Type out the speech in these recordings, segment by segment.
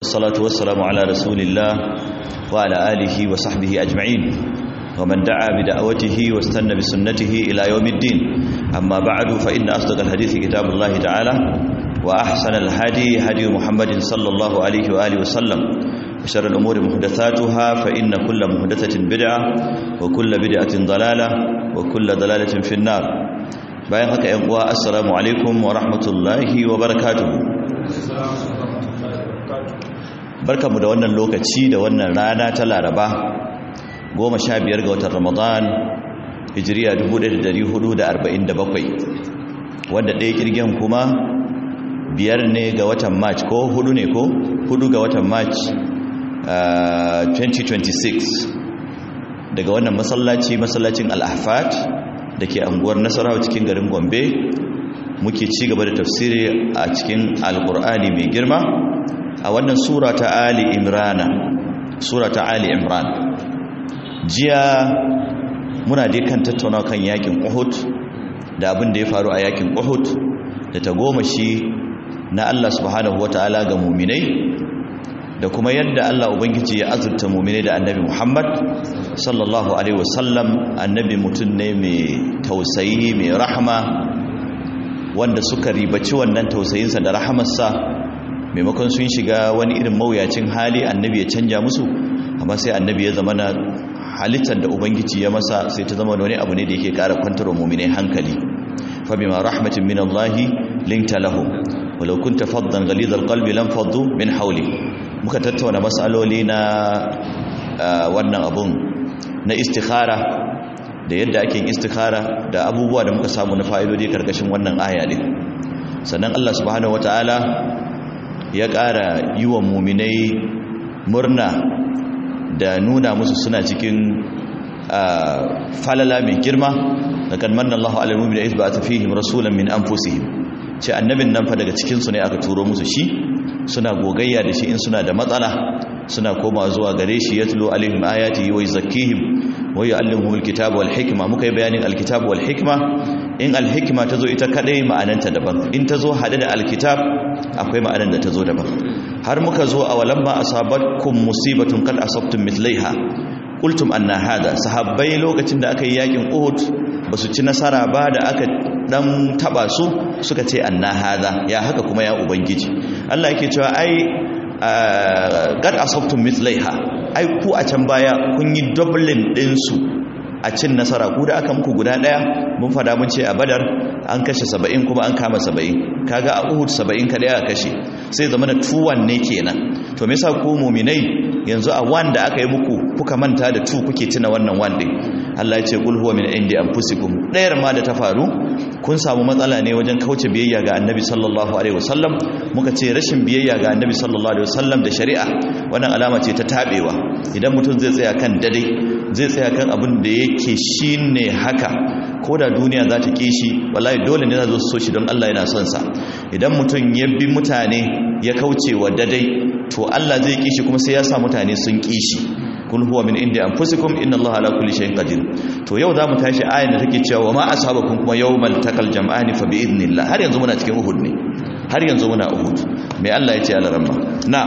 والصلاة والسلام على رسول الله وعلى آله وصحبه أجمعين ومن دعا بدعوته واستنى بسنته إلى يوم الدين أما بعد فإن أصدق الحديث كتاب الله تعالى وأحسن الهدي هدي محمد صلى الله عليه وآله وسلم وشر الأمور محدثاتها فإن كل محدثة بدعة وكل بدعة ضلالة وكل ضلالة في النار bayan haka ‘yan uwa assalamu alaikum wa rahmatullahi wa barakatuhu barkamu da wannan lokaci da wannan rana ta laraba goma sha biyar ga watan ramadan hijiriya 1447 wanda ɗaya kirgin kuma biyar ne ga watan march ko hudu ne ko hudu ga watan march 2026 daga wannan masallaci masallacin al-ahfad da ke anguwar nasarawa cikin garin gombe muke ci gaba da tafsiri a cikin alkur'ani mai girma a wannan sura ta ali imrana sura ta ali imran jiya muna dai kan tattauna kan yakin uhud da abin da ya faru a yakin uhud da ta goma shi na allah subhanahu wataala ga muminai da kuma yadda Allah Ubangiji ya azurta mumine da annabi Muhammad sallallahu Alaihi wasallam annabi mutum ne mai tausayi mai rahama wanda suka ribaci wannan tausayinsa da rahamarsa maimakon sun shiga wani irin mawuyacin hali annabi ya canja musu amma sai annabi ya zama na halittar da Ubangiji ya masa sai ta zama wani abu ne da yake kara kwantarwa mumine hankali fa bima rahmatin min Allah linta lahum walau kunta faddan ghalidhal qalbi lam faddu min hawli muka tattauna matsaloli na wannan abun na istikhara da yadda ake istikhara da abubuwa da muka samu na fa'idodi karkashin wannan aya din sannan Allah subhanahu wataala ya ƙara yi wa muminai murna da nuna musu suna cikin falala mai girma da kan manna Allah alal mu'mina iz ba'atha fihim rasulan min anfusihim ce annabin nan fa daga cikin su ne aka turo musu shi suna gogayya da shi in suna da matsala suna koma zuwa gare shi yatlu alaihim ayati wa yuzakkihim wa yuallimuhum alkitaba wal hikma muka yi bayanin alkitaba wal hikma in alhikma tazo ita kadai ma'ananta daban in tazo hade da alkitab akwai ma'anan da tazo daban har muka zo a walamma asabatkum musibatun qad asabtum mithlaiha qultum anna hada sahabbai lokacin da aka yi yakin uhud basu ci nasara ba da aka dan taba su suka ce anna hada ya haka kuma ya ubangiji Allah yake cewa ai gad asabtum mithlaiha ai ku a can baya kun yi doubling din su a cin nasara ku da aka muku guda daya mun fada mun ce a badar an kashe 70 kuma an kama 70 kaga a uhud 70 kada aka kashe sai zama na tuwan ne kenan to me yasa ku mu'minai yanzu a wanda aka yi muku kuka manta da tu kuke tuna wannan wande Allah ya ce kul huwa min indi anfusikum dayar ma da ta faru kun samu matsala ne wajen kauce biyayya ga annabi sallallahu alaihi wasallam muka ce rashin biyayya ga annabi sallallahu alaihi wasallam da shari'a wannan alama ce ta tabewa idan mutum zai tsaya kan dade zai tsaya kan abin da yake shine haka ko da duniya za ta kishi wallahi dole ne za su so shi don Allah yana son sa idan mutum ya bi mutane ya kauce wa dadai to Allah zai kishi kuma sai ya sa mutane sun kishi kul huwa min indi anfusikum inna allaha ala kulli shay'in qadir to yau zamu tashi ayan da take cewa wa ma asabakum kuma yawmal taqal jam'ani fa bi idnillah har yanzu muna cikin uhud ne har yanzu muna uhud me Allah ya ce ala ramma na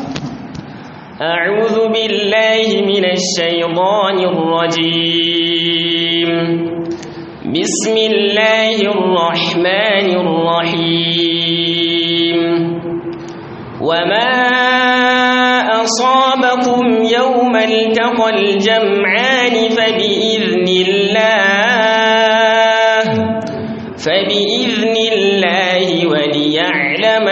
أعوذ بالله من الشيطان الرجيم بسم الله الرحمن الرحيم وما أصابكم يوم التقى الجمعان فبإذن الله فبإذن الله وليعلم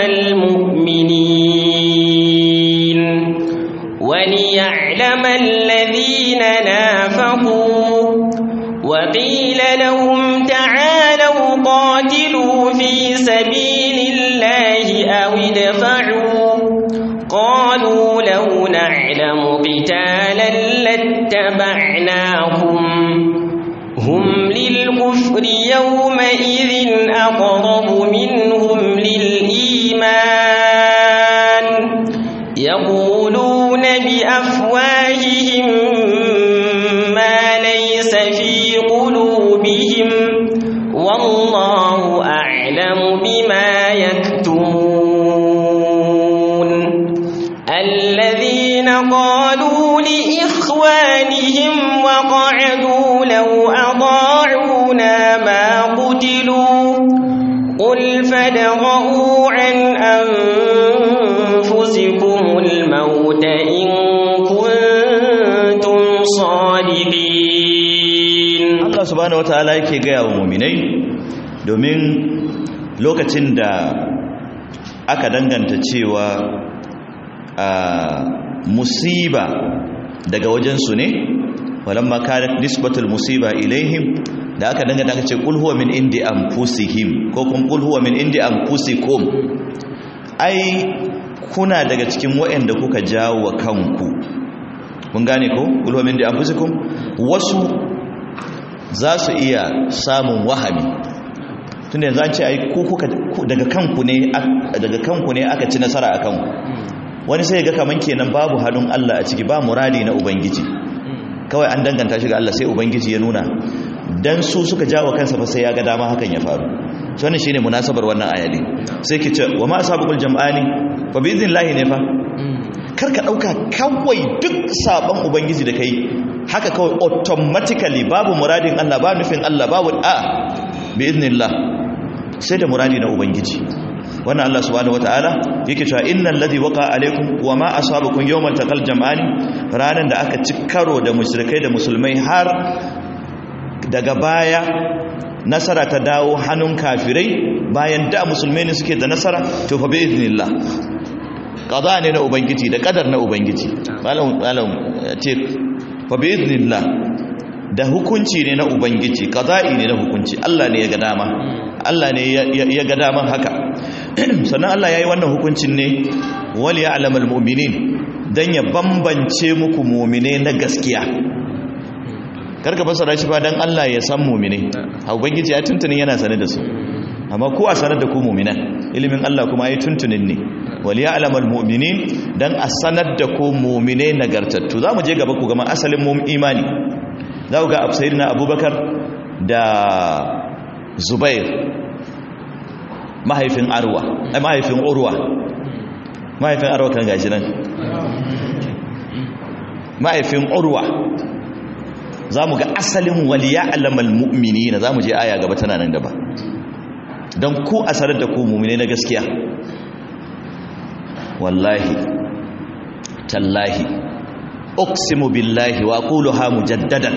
المؤمنين وليعلم الذين نافقوا وقيل لهم تعالوا قاتلوا في سبيل الله أو ادفعوا قالوا لو نعلم قتالا لاتبعناكم هم للكفر يومئذ أقرب منهم للإيمان يقولون بأفواههم ما ليس في قلوبهم والله أعلم بما يكتمون الذين قالوا لإخوانهم وقعدوا لو أطاعونا ما قتلوا قل فادرءوا عن أنفسكم الموت إن كنتم صادقين Allah subhanahu wataala yake gaya wa muminai domin lokacin da aka danganta cewa a musiba daga wajensu ne walamma kanat nisbatul musiba ilaihim da aka danganta aka ce qul huwa min indi anfusihim ko kun qul huwa min indi anfusikum ai kuna daga cikin waɗanda kuka jawo wa kanku kun gane ko qul huwa min indi anfusikum wasu za su iya samun wahami tunda yanzu an ce ai ku kuka daga kanku ne daga kanku ne aka ci nasara a kanku wani sai ga kaman kenan babu hannun Allah a ciki ba muradi na ubangiji kawai an danganta shi ga Allah sai ubangiji ya nuna dan su suka jawo kansa fa sai ya ga dama hakan ya faru to wannan shine munasabar wannan aya ne sai ki ce wa ma asabul jam'ani fa bi idnillahi ne fa kar ka dauka kawai duk sabon ubangiji da kai haka kawai automatically babu muradin Allah ba nufin Allah babu a bi idnillah sai da muradi na ubangiji wannan Allah subhanahu wataala yake cewa innal ladhi waqa alaikum wama asabakum yawmal taqal jam'ani ranan da aka ci karo da mushrikai da musulmai har daga baya nasara ta dawo hannun kafirai bayan da musulmai ne suke da nasara to fa bi idnillah qada ne na ubangiji da kadar na ubangiji malam malam ce fa bi idnillah da hukunci ne na ubangiji qada'i ne na hukunci Allah ne ya ga dama Allah ne ya ga daman haka sannan Allah ya yi wannan hukuncin ne wal ya'lamal mu'minin dan ya bambance muku mu'mine na gaskiya karka fasara shi ba dan Allah ya san mu'mine ubangiji ya tuntuni yana sane da su amma ko a sanar da ku mu'minan ilimin Allah kuma ya tuntunin ne wal ya'lamal mu'minin dan a sanar da ku mu'mine nagartattu zamu je gaba ku gama asalin mu imani za ku ga sayyidina Abubakar da Zubair mahaifin arwa ai mahaifin urwa mahaifin arwa kan gashi nan mahaifin urwa za mu ga asalin waliya alamal mu'mini na za mu je aya gaba tana nan gaba don ku asarar da ku mummune na gaskiya wallahi tallahi uqsimu billahi wa quluha mujaddadan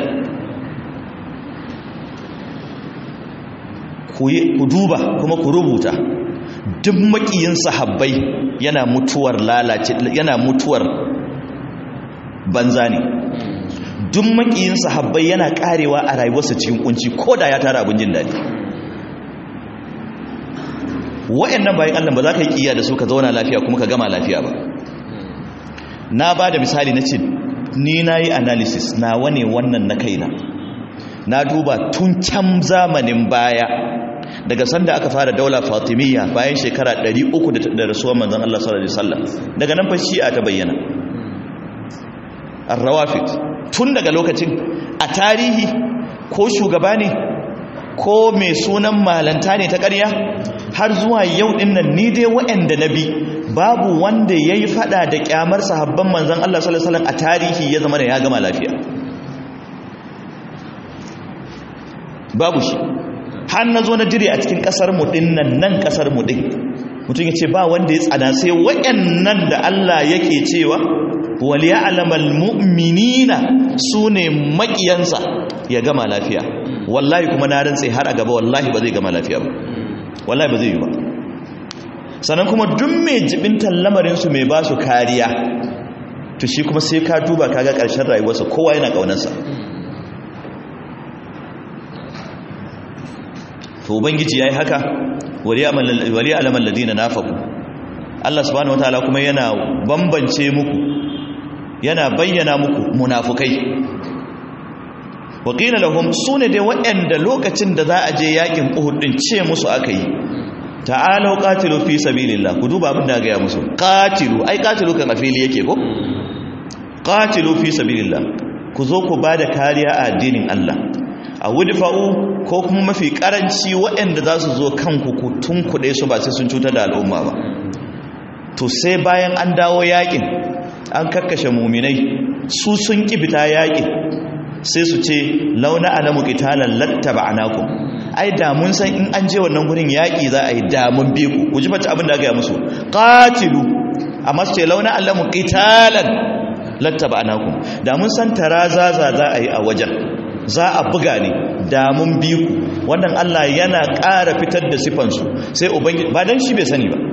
ku duba kuma ku rubuta duk makiyin sahabbai yana mutuwar lalace yana mutuwar banza ne duk makiyin sahabbai yana karewa a rayuwarsa cikin kunci ko da ya tara abin jin daɗi wa'annan bayan Allah ba za ka yi kiyaye da su ka zauna lafiya kuma ka gama lafiya ba na ba da misali na ce ni na yi analysis na wane wannan na kaina na duba tun can zamanin baya daga sanda aka fara daula fatimiyya bayan shekara 300 da rasuwar manzon Allah sallallahu alaihi wasallam daga nan fa shi'a ta bayyana ar-rawafid tun daga lokacin a tarihi ko shugaba ne ko mai sunan malanta ne ta ƙarya har zuwa yau din nan ni dai waɗanda na bi babu wanda ya yi fada da kyamar sahabban manzon Allah sallallahu alaihi wasallam a tarihi ya zama da ya gama lafiya babu shi har na zo na dire a cikin kasar mu din nan nan kasar mu din mutum ya ce ba wanda ya tsada sai wayannan da Allah yake cewa wal ya'lamal mu'minina sune makiyansa ya gama lafiya wallahi kuma na rantsa har a gaba wallahi ba zai gama lafiya ba wallahi ba zai yi ba sannan kuma duk mai jibintan lamarin su mai ba su kariya to shi kuma sai ka duba kaga karshen rayuwarsa kowa yana kaunarsa to ubangiji yayi haka wali alamal ladina nafaqu Allah subhanahu wataala kuma yana bambance muku yana bayyana muku munafukai waqila lahum sune dai waɗanda lokacin da za a je yakin Uhud din ce musu akai ta'alu qatilu fi sabilillah ku duba abin da ga ya musu qatilu ai qatilu kan afili yake ko qatilu fi sabilillah ku zo ku bada kariya a addinin Allah a wudfa'u ko kuma mafi karanci waɗanda za su zo kanku ku tunkuɗe su ba sai sun cutar da al'umma ba to sai bayan an dawo yakin an kakkashe muminai su sun kibita yaƙi sai su ce launa alamu qitalan lattaba'nakum ai da mun san in an je wannan gurin yaƙi za a yi da mun bi ku ku ji bata abin da aka yi musu qatilu amma su ce launa alamu qitalan lattaba'nakum da mun san tarazaza za a yi a wajen za a buga ne da mun bi ku wannan Allah yana ƙara fitar da sifansu sai ubangiji ba dan shi bai sani ba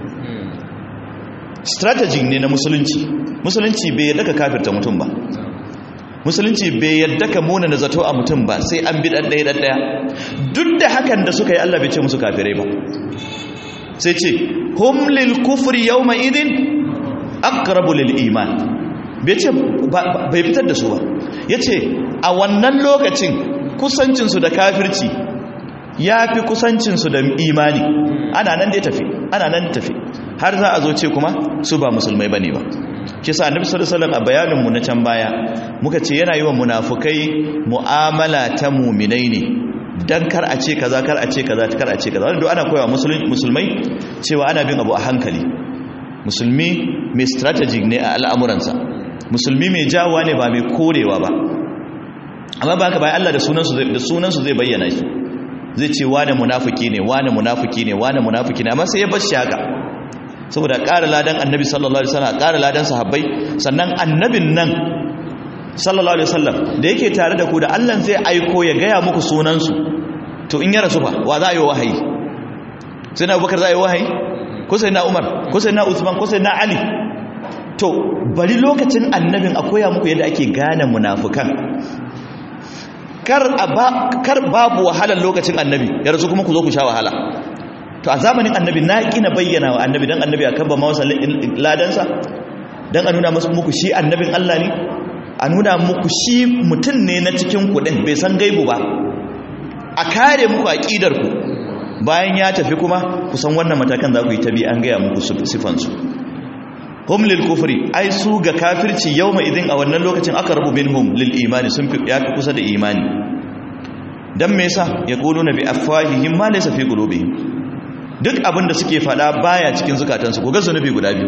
strategy ne na musulunci musulunci bai yadda ka kafirta mutum ba musulunci bai yadda ka muna na zato a mutum ba sai an bi ɗan ɗaya ɗan ɗaya duk da hakan da suka yi Allah bai ce musu kafirai ba sai ce hum lil kufri yawma idin aqrabu lil iman bai ce bai fitar da su ba yace a wannan lokacin kusancinsu da kafirci ya fi kusancinsu da imani ana nan da ya tafi ana nan tafi har za a zo ce kuma su ba musulmai bane ba kisa annabi sallallahu alaihi wasallam a bayanin mu na can baya muka ce yana yi wa munafukai mu'amala ta mu'minai ne dan kar a ce kaza kar a ce kaza kar a ce kaza wanda ana koyawa musulmai cewa ana bin abu a hankali musulmi mai strategy ne a al'amuransa musulmi mai jawa ne ba mai korewa ba amma ba ka bayan Allah da sunansu zai bayyana shi zai ce wane munafiki ne wane munafiki ne wane munafiki ne amma sai ya bar shi haka saboda ƙara ladan annabi sallallahu alaihi wasallam ƙara ladan sahabbai sannan annabin nan sallallahu alaihi wasallam da yake tare da ku da Allah zai aiko ya gaya muku sunansu to in ya rasu fa wa za a yi wahayi sai na Abubakar za a yi wahayi ko sai na Umar ko sai na Usman ko sai na Ali to bari lokacin annabin a koya muku yadda ake gane munafukan kar babu wahalar lokacin annabi ya rasu kuma ku zo ku sha wahala to a zamanin annabi na kina bayyana wa annabi dan annabi akan ba mawasa ladansa dan a nuna musu muku shi annabin Allah ne a nuna muku shi mutum ne na cikin kudin bai san gaibu ba a kare muku aqidar ku bayan ya tafi kuma ku san wannan matakan za ku yi tabi an gaya muku sifansu hum lil kufri ai su ga kafirci yawma idin a wannan lokacin aka rabu minhum lil imani sun fi ya kusa da imani dan me yasa yaquluna bi afwahihim ma laysa fi qulubihim duk abinda suke fada baya cikin zukatansu ko ga zunubi guda biyu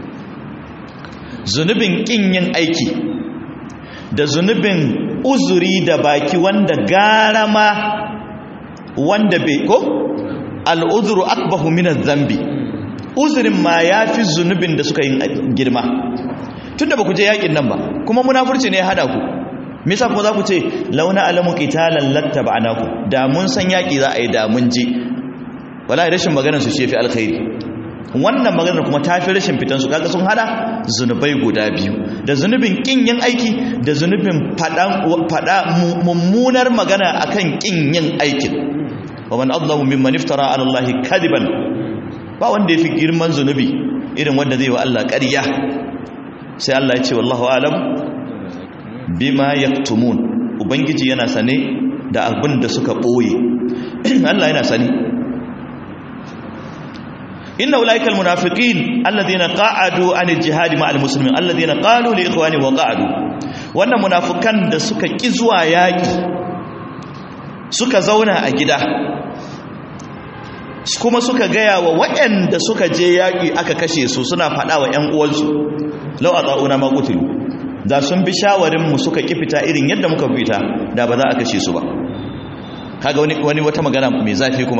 zunubin kin yin aiki da zunubin uzuri da baki wanda garama wanda bai ko al uzru akbahu min adh-dhanbi uzurin ma ya fi zunubin da suka yi girma tun da ba ku je yakin nan ba kuma munafurci ne ya hada ku misa kuma za ku ce launa alamu qitalan lattaba'naku da mun san yaki za a yi da mun je wallahi rashin maganar su shefi alkhairi wannan maganar kuma ta fi rashin fitan su kaga sun hada zunubai guda biyu da zunubin kin yin aiki da zunubin fada mummunar magana akan kin yin aikin wa man adlamu mimman iftara ala allahi kadiban ba wanda ya fi girman zunubi irin wanda zai wa Allah ƙarya sai Allah ya ce wallahu alam bima yaktumun ubangiji yana sane da abin da suka ɓoye Allah yana sane inna ulaikal munafiqin alladhina qa'adu an al-jihad ma'al muslimin alladhina qalu li ikhwani wa qa'adu wannan munafikan da suka ki zuwa yaki suka zauna a gida kuma suka gaya wa waɗanda suka je yaƙi aka kashe su suna faɗa wa 'yan uwansu lau a tsa'una makutilu da sun bi shawarinmu suka ƙi fita irin yadda muka fita da ba za a kashe su ba kaga wani wata magana mai zafi kuma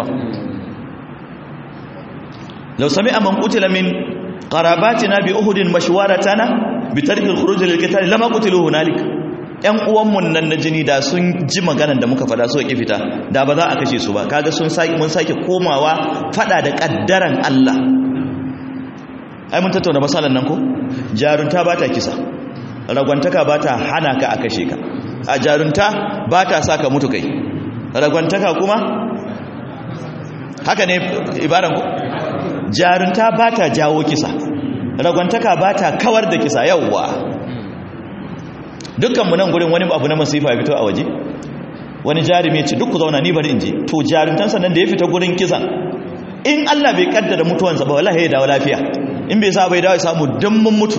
lau sami a mankutila min ƙarabatina bi uhudin mashwaratana bi tarkil khuruj lil qital lama qutilu hunalik ‘yan uwanmu nan na jini da sun ji maganan da muka fada suka ƙi fita da ba za a kashe su ba kaga sun mun sake komawa fada da ƙaddaran Allah ai mun tattauna masalan nan ko jarunta ba ta kisa ragwantaka ba ta hana ka a kashe ka a jarunta ba ta sa ka mutu kai ragwantaka kuma haka ne ibaran ku jarunta ba ta jawo kisa ragwantaka ba ta kawar da kisa yauwa dukkanmu nan gurin wani abu na masifa ya fito a waje wani jarumi ce duk ku zauna ni bari in je to jarumtansa nan da ya fita gurin kisan in Allah bai kaddara mutuwansa ba wallahi ya dawo lafiya in bai sa bai dawo ya samu mun mutu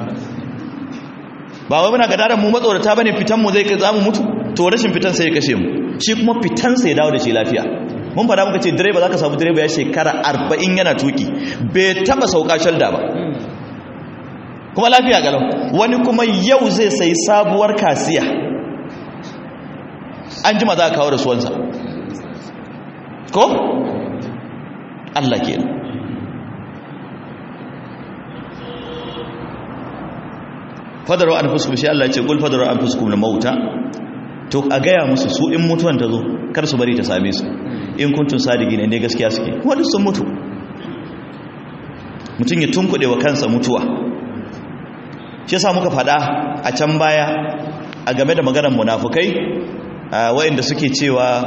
ba wai muna gadaran mu matsorata bane fitan mu zai kai zamu mutu to rashin fitan sai ya kashe mu shi kuma fitan sai ya dawo da shi lafiya mun fada muka ce direba zaka samu direba ya shekara 40 yana tuki bai taba sauka shalda ba kuma lafiya galau wani kuma yau zai sayi sabuwar kasiya an jima za a kawo rasuwansa ko? Allah ke fadarwa an fuskum shi Allah ce kul fadarwa an fuskum na mauta to a gaya musu su in mutuwan ta zo kar su bari ta same su in kuntun sadigi ne ne gaskiya suke wani sun mutu mutum ya tunkuɗe wa kansa mutuwa shi yasa muka faɗa a can baya a game da maganar munafukai wayanda suke cewa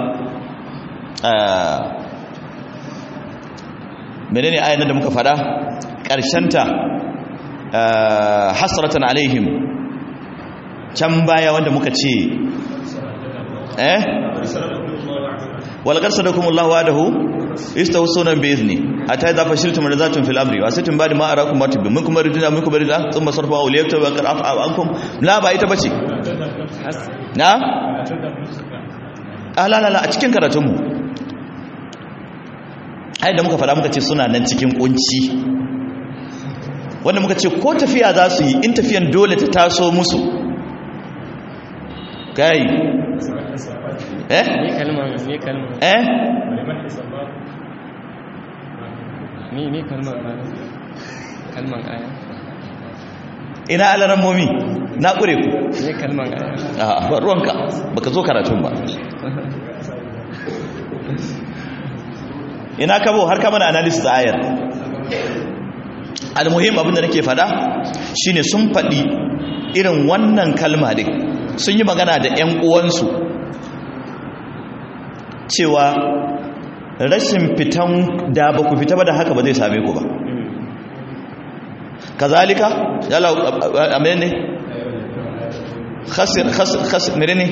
menene ayan da muka faɗa ƙarshenta hasratan alaihim can baya wanda muka ce eh walaqad sadakumullahu wa'adahu istawsuna bi izni hatta idza fashiltum razatun fil amri wa situm ba'da ma arakum ma tubbi minkum ridina minkum ridina thumma sarfa awliyatu wa qad afa ankum la ba ita bace na ah la la la a cikin karatun mu ai da muka fada muka ce suna nan cikin kunci wanda muka ce ko tafiya za su yi in tafiyan dole ta taso musu kai eh ni kalman ni kalman eh ni ni kalman kalman aya ina alaran momi na kure ku ni kalman aya a ba ruwanka baka zo karatun ba ina kabo har ka mana analysis ayar almuhim abinda nake fada shine sun fadi irin wannan kalma din sun yi magana da ƴan uwansu cewa rashin fitan da ba ku fita ba da haka ba zai same ku ba kazalika yala amene ne khasir khasir khasir menene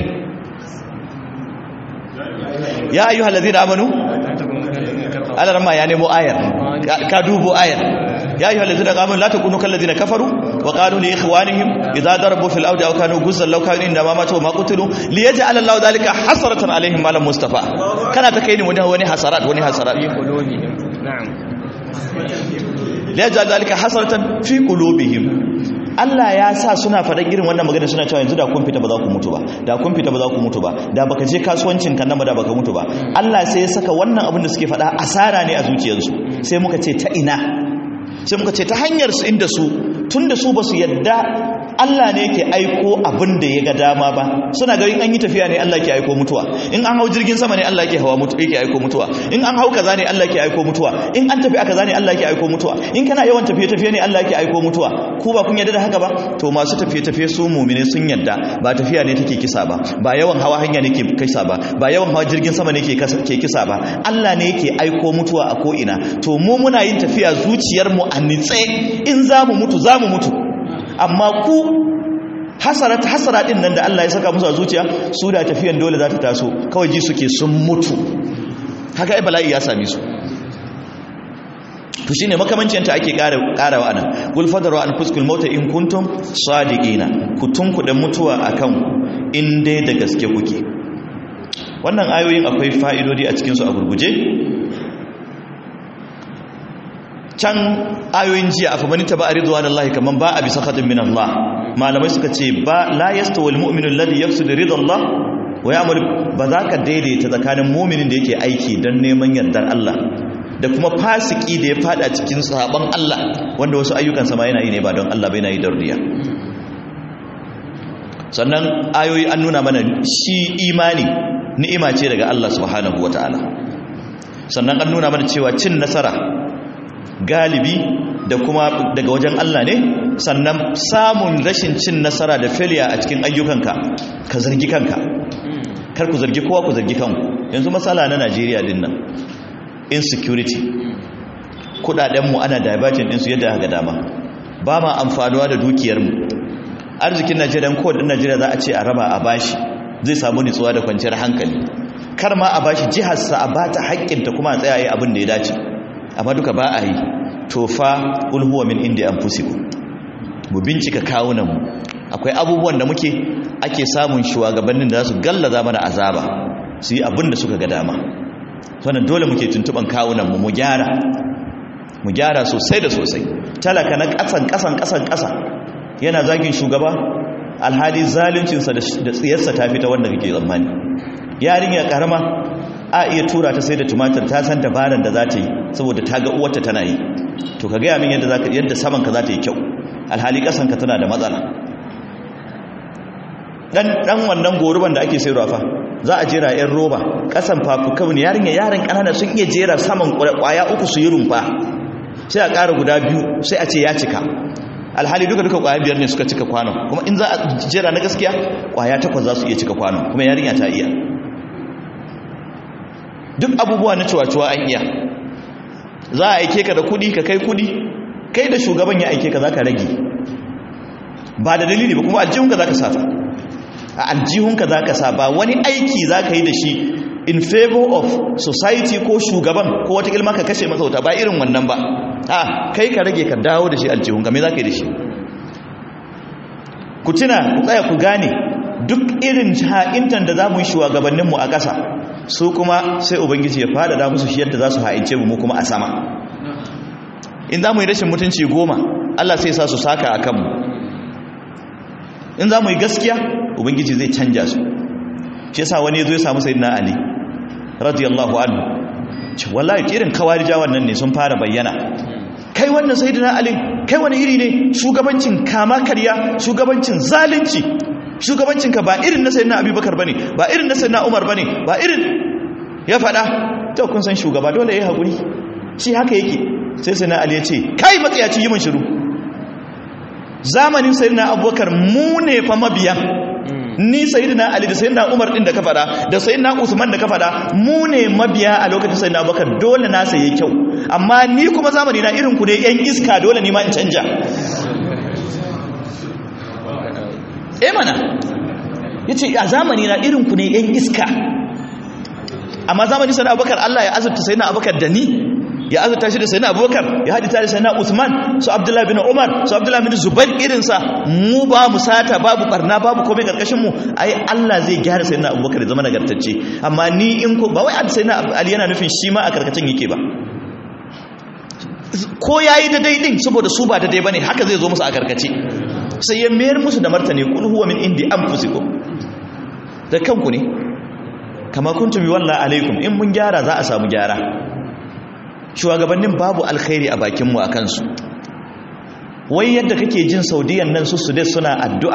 ya ayyuhal ladina amanu Allah ramma ya nemo ayar ka dubo ayar ya ayyuhal ladina amanu la takunu kal ladina kafaru wa qalu li ikhwanihim idza darabu fil ardi aw kanu guzzan law kanu inda ma matu ma qutilu li yaj'al Allahu dhalika hasratan alaihim malam mustafa kana ta kai ni wani wani hasarat wani hasarat fi qulubihim na'am li yaj'al dhalika hasratan fi qulubihim Allah ya sa suna faɗan irin wannan magana suna cewa yanzu da kun fita ba za ku mutu ba da kun fita ba za ku mutu ba da baka je kasuwancin kan nama da baka mutu ba Allah sai ya saka wannan abin da suke faɗa asara ne a zuciyarsu sai muka ce ta ina sai muka ce ta hanyar su inda su tun da su ba su yadda Allah ne yake aiko abin da ya ga dama ba suna garin an yi tafiya ne Allah ke aiko mutuwa in an hau jirgin sama ne Allah ke hawa mutu yake aiko mutuwa in an hau kaza ne Allah ke aiko mutuwa in an tafi a kaza ne Allah ke aiko mutuwa in kana yawan tafiye tafiye ne Allah ke aiko mutuwa ku ba kun yadda da haka ba to masu tafiye tafiye su mu'mine sun yadda ba tafiya ne take kisa ba ba yawan hawa hanya ne ke kisa ba ba yawan hawa jirgin sama ne ke ke kisa ba Allah ne yake aiko mutuwa a ko ina to mu muna yin tafiya zuciyar mu a nitse in za mu mutu za mu mutu amma ku hasarat hasara din nan da Allah ya saka musu a zuciya su da tafiyan dole za ta taso kawai ji suke sun mutu haka ai bala'i ya same su to shine makamancin ta ake karawa anan gul fadaru an fuskul mauta in kuntum sadiqina ku tunkuda mutuwa akan in dai da gaske kuke wannan ayoyin akwai fa'idodi a cikin su a gurguje can ayoyin jiya a famani ta ba a rizuwa da Allah kamar ba a bisa khadin min Allah malamai suka ce ba la yasta wal mu'minu alladhi yaqsidu ridha Allah wa ya'mul ba za ka daidaita tsakanin mu'minin da yake aiki don neman yardar Allah da kuma fasiki da ya fada cikin sabon Allah wanda wasu ayyukan sama yana yi ne ba don Allah bai na yi don riya sannan ayoyi an nuna mana shi imani ni'ima ce daga Allah subhanahu wataala sannan an nuna mana cewa cin nasara galibi da kuma daga wajen Allah ne sannan samun rashin cin nasara da failure a cikin ayyukanka ka zargi kanka kar ku zargi kowa ku zargi kanku yanzu matsala na Najeriya din nan insecurity kudadenmu ana diverging ɗinsu yadda aka dama ba ma amfanuwa da dukiyarmu arzikin Najeriya ko din Najeriya za a ce a raba a bashi zai samu nutsuwa da kwanciyar hankali kar ma a bashi jiharsa a bata haƙƙinta kuma a tsayaye abin da ya dace amma duka ba a yi to fa qul huwa min indi anfusikum mu bincika kawunan mu akwai abubuwan da muke ake samun shugabannin da za su gallaza mana azaba su yi abin da suka ga dama wannan dole muke tuntuban kawunan mu mu gyara mu gyara sosai da sosai talaka na kasan kasan kasan kasa yana zagin shugaba alhali zaluncinsa da tsiyarsa ta fita wanda kake tsammani yarinya karama a iya tura ta sai da tumatir ta san dabaran da za ta yi saboda ta ga uwarta tana yi to ka gaya min yadda za ka yadda samanka za ta yi kyau alhali ƙasanka tana da matsala dan dan wannan goruban da ake sayarwa fa za a jera yan roba ƙasan fafuka ne yarinya yaran ƙanana sun iya jera saman ƙwaya uku su yi rumfa sai a ƙara guda biyu sai a ce ya cika alhali duka duka ƙwaya biyar ne suka cika kwanon kuma in za a jera na gaskiya ƙwaya takwas za su iya cika kwanon kuma yarinya ta iya duk abubuwa na cuwa-cuwa an iya za a aike ka da kudi ka kai kudi kai da shugaban ya aike ka za ka rage ba da dalili ba kuma aljihunka za ka sa a aljihunka za ka sa ba wani aiki za ka yi da shi in favor of society ko shugaban ko wata ilma ka kashe masa wuta ba irin wannan ba a kai ka rage ka dawo da shi aljihunka me za ka yi da shi ku tuna ku tsaya ku gane duk irin ha'intan da za mu yi shugabanninmu a ƙasa su kuma sai ubangiji ya fadada musu shi yadda za su ha'ince mu kuma a sama in za mu yi rashin mutunci goma allah sai sa su saka a kanmu in za mu yi gaskiya ubangiji zai canja su shi yasa wani ya zo ya samu sayyidina ali radiyallahu anhu ce wallahi irin kawarija wannan ne sun fara bayyana kai wannan sayyidina ali kai wani iri ne shugabancin kama karya shugabancin zalunci shugabancinka ba irin na sayyidina abubakar bane ba irin na sayyidina umar bane ba irin ya fada to kun san shugaba dole yayi hakuri shi haka yake sai sayyidina ali ya ce kai matsayaci yi min shiru zamanin sayyidina abubakar mu ne fa mabiya ni sayyidina ali da sayyidina umar din da ka fada da sayyidina usman da ka fada mu ne mabiya a lokacin sayyidina abubakar dole na saye kyau amma ni kuma zamani na irin ku ne yan iska dole ni ma in canja eh mana yace a zamani na irin ku ne yan iska amma zamani sayyidina abubakar Allah ya azurta sayyidina abubakar da ni ya azurta shi da sayyidina abubakar ya hadita da sayyidina usman su abdullahi bin umar su abdullahi bin zubair irinsa mu ba mu sata babu barna babu komai karkashin mu ai Allah zai gyara sayyidina abubakar ya zama nagartacce amma ni in ko ba wai sayyidina ali yana nufin shi ma a karkacin yake ba ko yayi da daidin saboda su ba da dai bane haka zai zo musu a karkace sai ya mayar musu da martani kul huwa min indi anfusikum da kanku ne kama kuntum wallahi alaikum in mun gyara za a samu gyara shugabannin babu alkhairi a bakinmu a kansu wai yadda kake jin saudiyan nan su su suna addu'a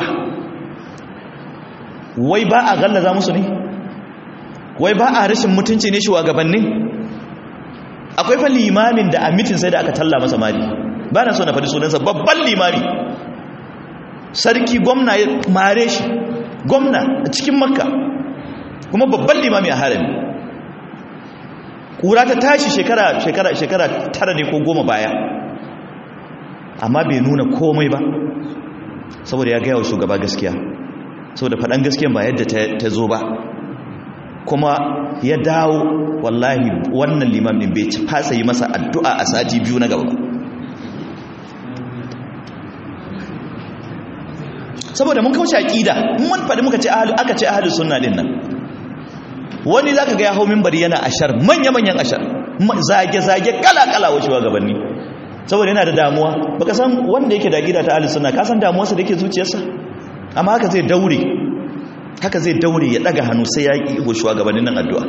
wai ba a gallaza musu ne wai ba a rashin mutunci ne shugabannin akwai fa limamin da a mitin sai da aka talla masa mari ba na so na faɗi sunansa babban limami sarki gwamna ya mare shi gwamna a cikin makka kuma babban limami a harami kura ta tashi shekara shekara shekara tara ne ko goma baya amma bai nuna komai ba saboda ya gaya wa shugaba gaskiya saboda faɗan gaskiyan ba yadda ta zo ba kuma ya dawo wallahi wannan limam ɗin bai fasa yi masa addu'a a sati biyu na gaba saboda mun kaushe aƙida mun faɗi muka ce aka ce ahalus sunna din nan wani za ka ga ya hau mimbari yana ashar manya-manyan ashar zage-zage kala-kala wa shugabanni saboda yana da damuwa baka san wanda yake da gida ta ahalus sunna ka san damuwarsa da yake zuciyarsa amma haka zai daure haka zai daure ya daga hannu sai ya yi wa shugabannin nan addu'a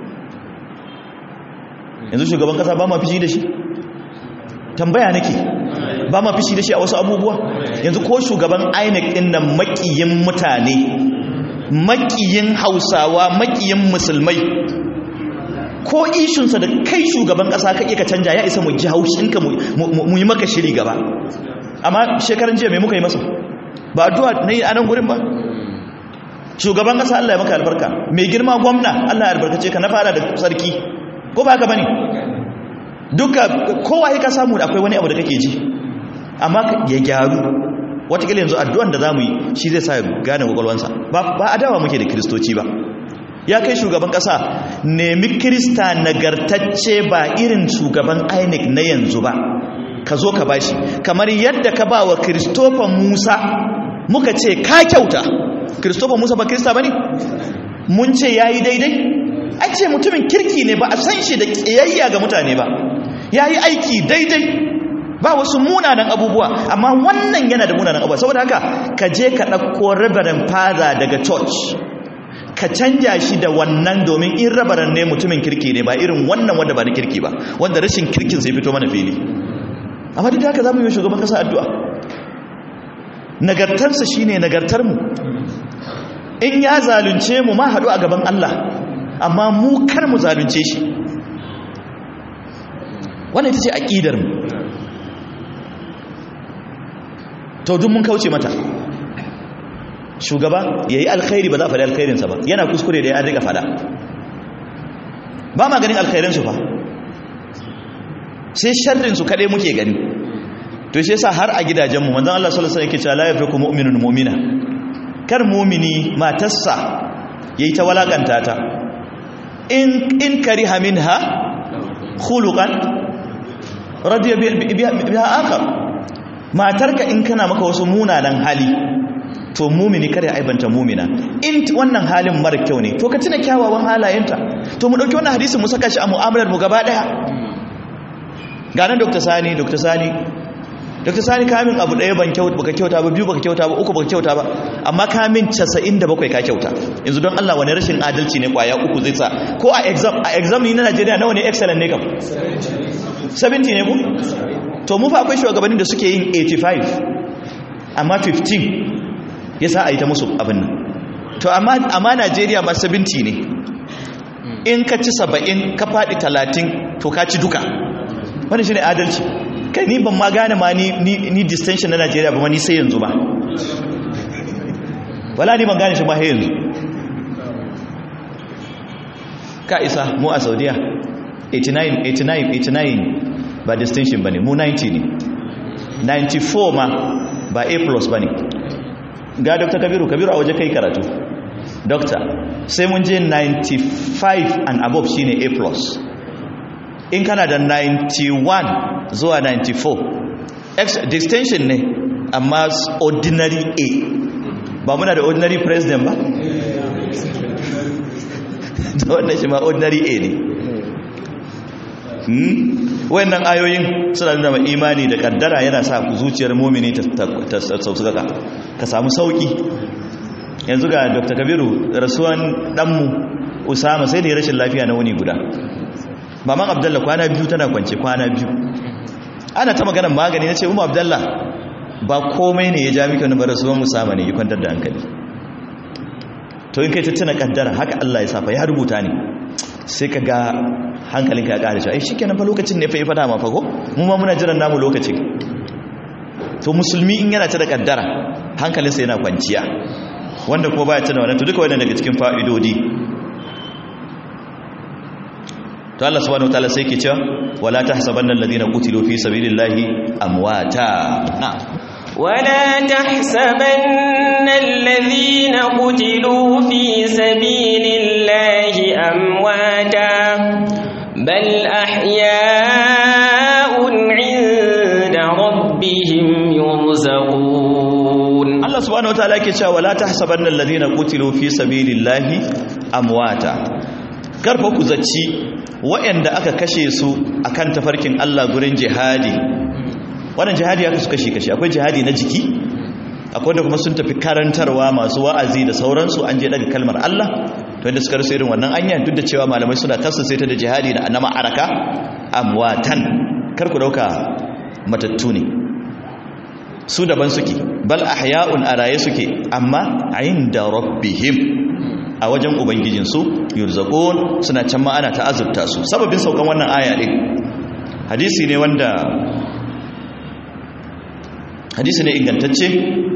yanzu shugaban kasa ba ma fishi da shi tambaya nake ba ma fishi da shi a wasu abubuwa yanzu ko shugaban inec din nan makiyin mutane makiyin hausawa makiyin musulmai ko ishunsa da kai shugaban kasa ka iya ka canja ya isa mu ji haushinka mu yi maka shiri gaba amma shekaran jiya mai muka yi masa ba addu'a na yi anan gurin ba shugaban kasa Allah ya maka albarka mai girma gwamna Allah ya albarkace ka na fara da sarki ko ba haka bane duka kowa ya ka samu da akwai wani abu da kake ji amma ya gyaru watakila yanzu addu'an da za mu yi shi zai sa ya gane kwakwalwansa ba adawa muke da kiristoci ba ya kai shugaban ƙasa nemi kirista nagartacce ba irin shugaban inec na yanzu ba ka zo ka bashi kamar yadda ka ba wa kristofa musa muka ce ka kyauta kristofa musa ba kirista ba ne mun ce ya yi daidai an ce mutumin kirki ne ba a san shi da ƙiyayya ga mutane ba ya yi aiki daidai ba wasu munanan abubuwa amma wannan yana da munanan abubuwa saboda haka ka je ka ɗauko rabarin fada daga church ka canja shi da wannan domin in rabaran ne mutumin kirki ne ba irin wannan wanda ba na kirki ba wanda rashin kirkin sai fito mana fili amma duk da haka za mu yi shugaban kasa addu'a nagartarsa shine nagartarmu in ya zalunce mu ma haɗu a gaban Allah amma mu kar mu zalunce shi wannan ita ce aƙidar mu to duk mun kauce mata shugaba ya yi alkhairi ba za a faɗi alkhairinsa ba yana kuskure da ya riga faɗa ba ma ganin alkhairinsu fa sai sharrinsu kaɗai muke gani to shi yasa har a gidajenmu manzon Allah sallallahu alaihi wasallam yake cewa la yafiku mu'minun mu'mina kar mu'mini matarsa yayi ta walakanta ta in in kariha minha khuluqan radiya biha akhar matarka in kana maka wasu munanan hali to mumini kada ya aibanta mumina in wannan halin mara kyau ne to ka tuna kyawawan halayenta to mu dauki wannan hadisin mu saka shi a mu'amalar mu gaba daya ga nan Dr. Sani Dr. Sani Dr. Sani kamin abu daya ban kyauta baka kyauta ba biyu baka kyauta ba uku baka kyauta ba amma kamin 97 ka kyauta yanzu don Allah wani rashin adalci ne kwaya uku zai sa ko a exam a exam ni na Najeriya nawa ne excellent ne kam 70 ne ku to mu fa akwai shugabannin da suke yin 85 amma 15 ya sa a yi ta musu abin nan to amma najeriya ma 70 ne in ka ci 70 ka faɗi 30 to ka ci duka wani shi ne adalci kai ni ban ma gane ma ni distinction na najeriya ba ma ni sai yanzu ba wala ni ban gane shi ma sai yanzu ka isa mu a saudiya 89 89 89 ba distinction ba ne mu 90 ne 94 ma ba a plus ba ne ga dr kabiru kabiru a waje kai karatu doctor sai mun je 95 and above shine a plus in kana da 91 zuwa 94 distinction ne amma ordinary a ba muna da ordinary president ba da wannan shi ma ordinary a ne wayannan ayoyin suna nuna ma imani da kaddara yana sa zuciyar mumini ta saukaka ka samu sauki yanzu ga dr kabiru rasuwan ɗanmu usama sai da ya rashin lafiya na wuni guda maman abdallah kwana biyu tana kwance kwana biyu ana ta maganar magani na ce umar abdallah ba komai ne ya ja mika wani rasuwan usama ne ya kwantar da hankali to in kai ta tuna kaddara haka allah ya safa ya rubuta ne sai ka ga hankalinka ya ƙara cewa ai shikenan fa lokacin ne fa ya fada ma fa ko mu ma muna jiran namu lokacin to musulmi in yana ta da kaddara hankalinsa yana kwanciya wanda kuma baya tana wannan to duka wannan daga cikin fa'idodi to Allah subhanahu wataala sai yake cewa wala tahsabanna alladhina qutilu fi sabilillahi amwata na'am ولا تحسبن الذين قتلوا في سبيل الله أمواتا بل أحياء عند ربهم يرزقون Allah subhanahu wataala yake cewa wala tahsabanna alladhina qutilu fi sabilillahi amwata karfa ku zaci waɗanda aka kashe su akan tafarkin Allah gurin jihadi wannan jihadi aka su kashi kashi akwai jihadi na jiki akwai da kuma sun tafi karantarwa masu wa'azi da sauransu an je daga kalmar Allah to inda suka rasu irin wannan anya duk da cewa malamai suna tafsir ta da jihadi da annama araka amwatan kar ku dauka matattu ne su daban suke bal ahya'un a raye suke amma inda rabbihim a wajen ubangijinsu yurzaqun suna can ma ana ta'azzubta su sababin saukan wannan aya din hadisi ne wanda hadisi ne ingantacce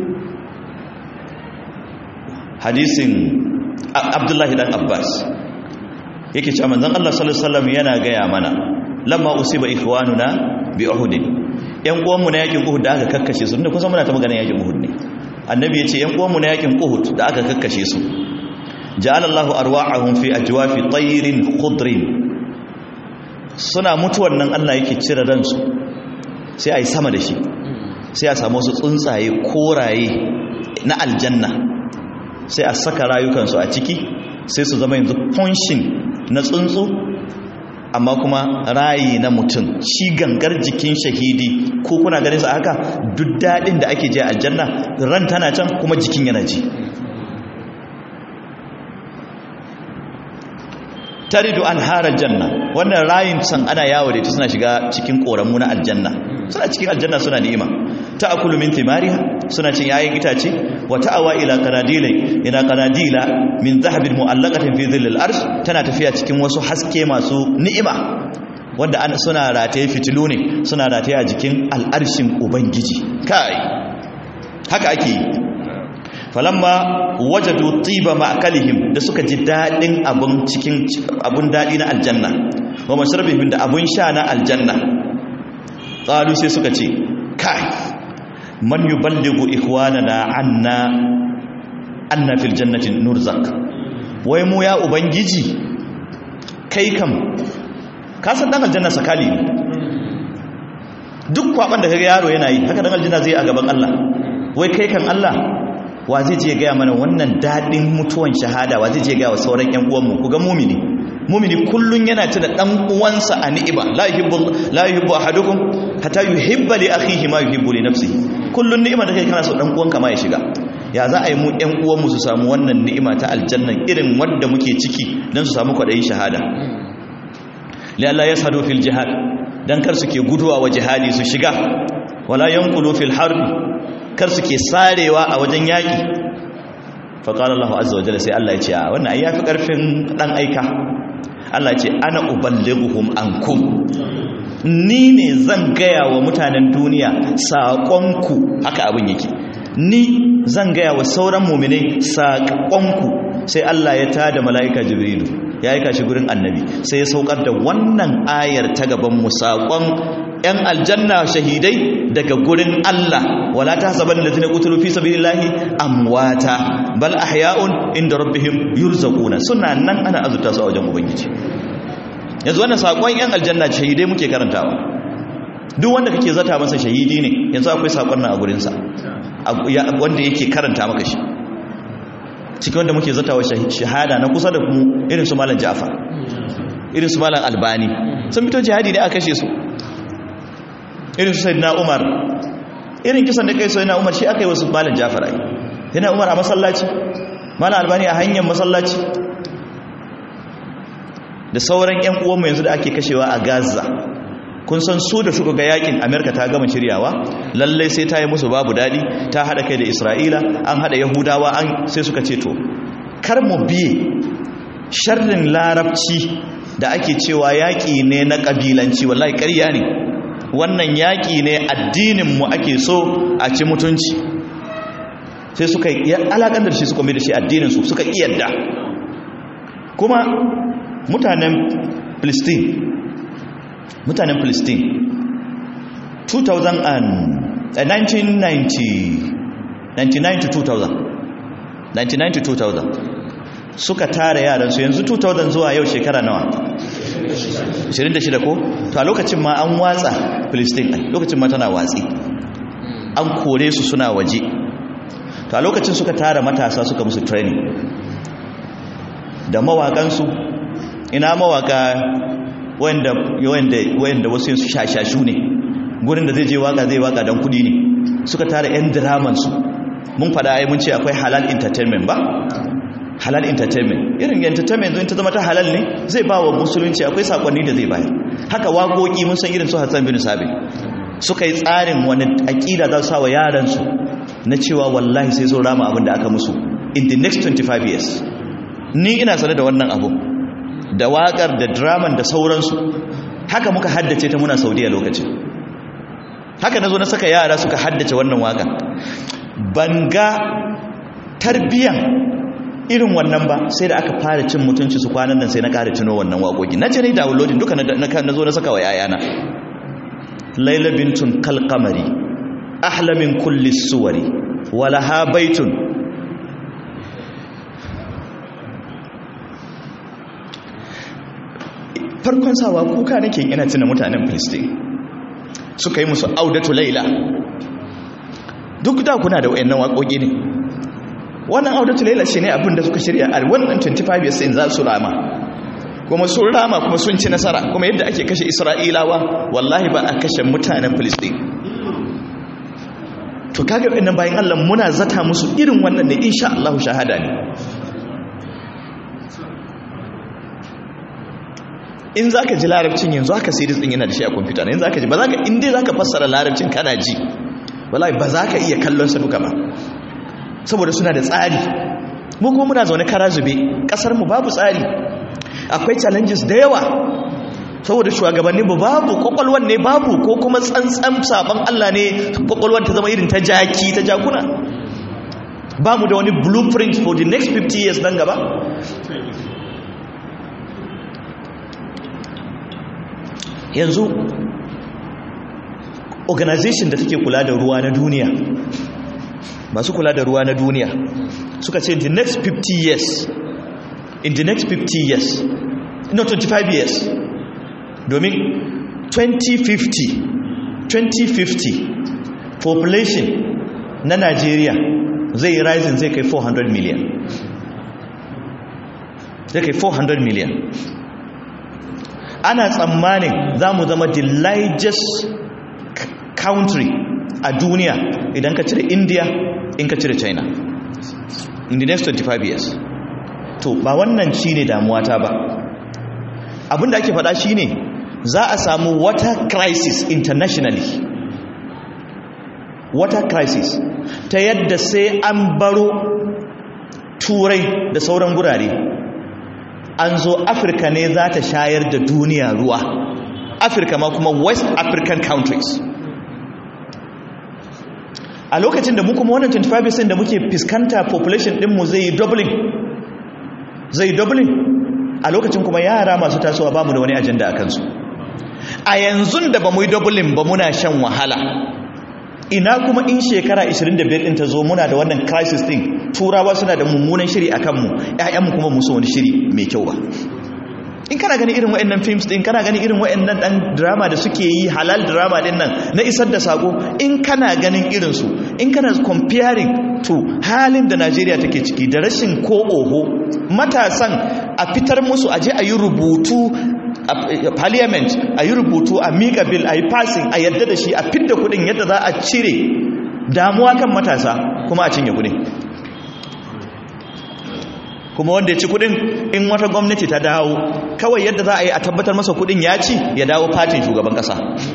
hadisin abdullahi dan abbas yake cewa manzon Allah sallallahu alaihi wasallam yana gaya mana lamma usiba ikhwanuna bi uhud yan uwanmu na yakin uhud da aka kakkashe su inda kusan muna ta magana yakin uhud ne annabi yace yan uwanmu na yakin uhud da aka kakkashe su ja'ala Allahu arwa'ahum fi ajwafi tayrin khudrin suna mutuwan nan Allah yake cire ransu sai ai sama da shi sai a samu wasu tsuntsaye koraye na aljanna sai a saka rayukansu a ciki sai su zama yanzu punshin na tsuntsu amma kuma rayi na mutum shi gangar jikin shahidi ko kuna ganin sa haka duk dadin da ake je aljanna ran tana can kuma jikin yana ji taridu anharar janna wannan rayin can ana yawo da ita suna shiga cikin koramu na aljanna suna cikin aljanna suna ni'ima ta'kulu min thimariha suna cin yayin itace wa ta'awa ila qanadilai ila qanadila min dhahabin mu'allaqatin fi dhillil arsh tana tafiya cikin wasu haske masu ni'ima wanda an suna rataye fitilu ne suna rataye a jikin al'arshin ubangiji kai haka ake yi falamma wajadu tiba ma'kalihim da suka ji dadin abun cikin abun dadi na aljanna wa mashrabihim da abun sha na aljanna qalu sai suka ce kai man yuballighu ikhwanana anna anna fil jannati nurzak wai mu ya ubangiji kai kam ka san dan aljanna sakali ne duk kwaban da kaga yaro yana yi haka dan aljanna zai a gaban Allah wai kai kan Allah wa zai je gaya mana wannan daɗin mutuwan shahada wa zai je gaya wa sauran ƴan uwanmu ku ga mumini mumini kullun yana tuna dan uwansa a ni'ima la yuhibbu la yuhibbu ahadukum hatta yuhibba li akhihi ma yuhibbu li nafsihi kullun ni'ima da kai kana so dan uwanka ma ya shiga ya za a yi mu ƴan uwanmu su samu wannan ni'ima ta aljanna irin wanda muke ciki dan su samu kwadayin shahada li Allah yashhadu fil jihad dan kar suke guduwa wa jihadi su shiga wala yanqulu fil harbi kar suke sarewa a wajen yaƙi faƙalar Allah azza wa jalla sai Allah ya ce a wannan ai yafi ƙarfin ɗan aika Allah ce ana uballighuhum ankum ni ne zan gaya wa mutanen duniya saƙonku haka abin yake ni zan gaya wa sauran muminai saƙonku sai Allah ya tada mala'ika jibrilu ya aika shi gurin annabi sai ya saukar da wannan ayar ta gaban mu saƙon 'yan aljanna shahidai daga gurin Allah wala ta saban da zina kutulu fi sabilillahi amwata bal ahya'un inda rabbihim yurzaquna suna nan ana azurta su a wajen ubangiji yanzu wannan sakon 'yan aljanna shahidai muke karantawa duk wanda kake zata masa shahidi ne yanzu akwai sakon nan a gurin sa wanda yake karanta maka shi cikin wanda muke zata wa shahada na kusa da mu irin su malam Ja'far irin su malam Albani sun fito jihadi ne a kashe su irin su sayyidina umar irin kisan da kai sayyidina umar shi aka yi wasu malam jafar ai sayyidina umar a masallaci malam albani a hanyar masallaci da sauran yan uwanmu yanzu da ake kashewa a gaza kun san su da suka ga yakin amerika ta gama shiryawa lallai sai ta yi musu babu dadi ta hada kai da isra'ila an hada yahudawa an sai suka ce to kar mu biye sharrin larabci da ake cewa yaƙi ne na ƙabilanci wallahi ƙarya ne wannan yaƙi ne addininmu ake so a ci mutunci sai suka yi alaƙandar shi suka mai da shi addininsu suka iyadda kuma mutanen Palestine mutanen Palestine 2000 and 1990 99 to 2000 99 to 2000 suka tara yaransu yanzu 2000 zuwa yau shekara nawa 26 ko to a lokacin ma an watsa Palestine ai lokacin ma tana watsi an kore su suna waje to a lokacin suka tara matasa suka musu training da mawakansu ina mawaka wanda wanda wanda wasu su shashashu ne gurin da zai je waka zai waka dan kudi ne suka tara yan draman su mun fada ai mun ce akwai halal entertainment ba halal entertainment irin entertainment zai ta zama ta halal ne zai ba wa musulunci akwai sakonni da zai bayar haka waƙoƙi mun san irin su Hassan bin Sabit suka yi tsarin wani aƙida za su sa wa yaransu na cewa wallahi sai sun rama abin da aka musu in the next 25 years ni ina sane da wannan abu da waƙar da draman da sauransu haka muka haddace ta muna saudiya lokacin haka na zo na saka yara suka haddace wannan waƙa ban ga tarbiyan irin wannan ba sai da aka fara cin mutunci su kwanan nan sai na ƙara tuno wannan waƙoƙi na ce ne downloading duka na zo na saka wa yayana laila bintun kalkamari ahlamin kulli suwari walaha baitun farkon sawa kuka nake ina tuna mutanen filistin suka yi musu audatu laila duk da kuna da wayannan waƙoƙi ne wannan audatu laila shi ne abin da suka shirya a wannan 25 years in za su rama kuma sun rama kuma sun ci nasara kuma yadda ake kashe isra'ilawa wallahi ba a kashe mutanen filistin to kaga waɗannan bayan allah muna zata musu irin wannan ne insha allahu shahada ne in za ka ji larabcin yanzu haka sai din yana da shi a kwamfuta ne in za ka ji ba za ka inda za ka fassara larabcin kana ji wallahi ba za ka iya kallon sa duka ba saboda suna da tsari mu kuma muna zaune kara zube kasar mu babu tsari akwai challenges da yawa saboda shugabanni ba babu kwakwalwan ne babu ko kuma tsantsan sabon Allah ne kwakwalwan ta zama irin ta jaki ta jakuna ba mu da wani blueprint for the next 50 years nan gaba yanzu organization da take kula da ruwa na duniya masu kula da ruwa na duniya suka ce in the next 50 years in the next 50 years no 25 years domin 2050 2050 population na Najeriya zai rising zai kai 400 million zai kai 400 million ana tsammanin za mu zama the largest country a duniya idan ka cire india in ka cire china in the next 25 years to ba wannan shi ne damuwata ba abinda ake faɗa shi ne za a samu water crisis internationally water crisis ta yadda sai an baro turai da sauran gurare an zo afirka ne za ta shayar da duniya ruwa afirka ma kuma west african countries a lokacin da mu kuma wannan 25% da muke fiskanta population dinmu zai yi doubling zai yi doubling a lokacin kuma yara masu tasowa ba mu da wani ajanda a kansu a yanzu da ba mu yi doubling ba muna shan wahala ina kuma in shekara 25 din ta zo muna da wannan crisis din turawa suna da mummunan shiri a kanmu ƴaƴanmu kuma musu wani shiri mai kyau ba in kana gani irin waɗannan films din kana gani irin waɗannan ɗan drama da suke yi halal drama din nan na isar da sako in kana ganin irinsu in kana comparing to halin da Najeriya take ciki da rashin ko oho matasan a fitar musu a je a yi rubutu a parliament a yi rubutu a mika bill a yi passing a yadda da shi a fidda kudin yadda za a cire damuwa kan matasa kuma a cinye kudin kuma wanda ya ci kudin in wata gwamnati ta dawo kawai yadda za a yi a tabbatar masa kudin ya ci ya dawo fatin shugaban kasa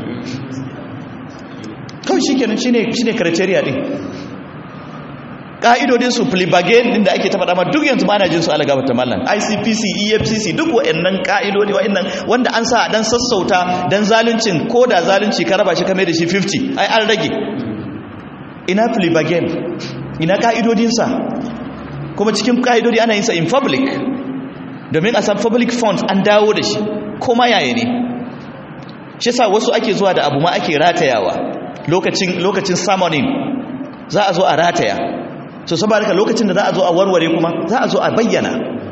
kawai shi kenan shi ne criteria din ka'idodin su plibagen din da ake ta faɗa ma duk yanzu ba na jin su alaga ta mallan ICPC EFCC duk wa'annan ka'idodi wa'annan wanda an sa dan sassauta dan zaluncin ko da zalunci ka raba shi kame da shi 50 ai an rage ina plibagen ina ka'idodin sa kuma cikin ka'idodi ana yin sa in public domin a san public funds an dawo da shi kuma yaya ne shi sa wasu ake zuwa da abu ma ake ratayawa lokacin lokacin summoning za a zo a rataya so saboda lokacin da za a zo a warware kuma za a zo a bayyana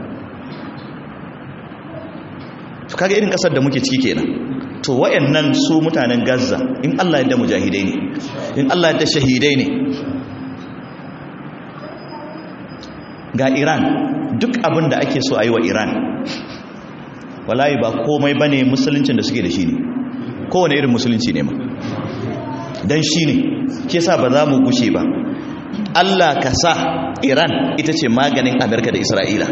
to kaga irin kasar da muke ciki kenan to wayannan su mutanen Gaza in Allah ya da mujahidai ne in Allah ya da shahidai ne ga Iran duk abin da ake so a yi wa Iran wallahi ba komai bane musuluncin da suke da shi ne kowane irin musulunci ne ma dan shi ne ke sa ba za mu gushe ba Allah ka sa Iran ita ce maganin Amerika da Isra'ila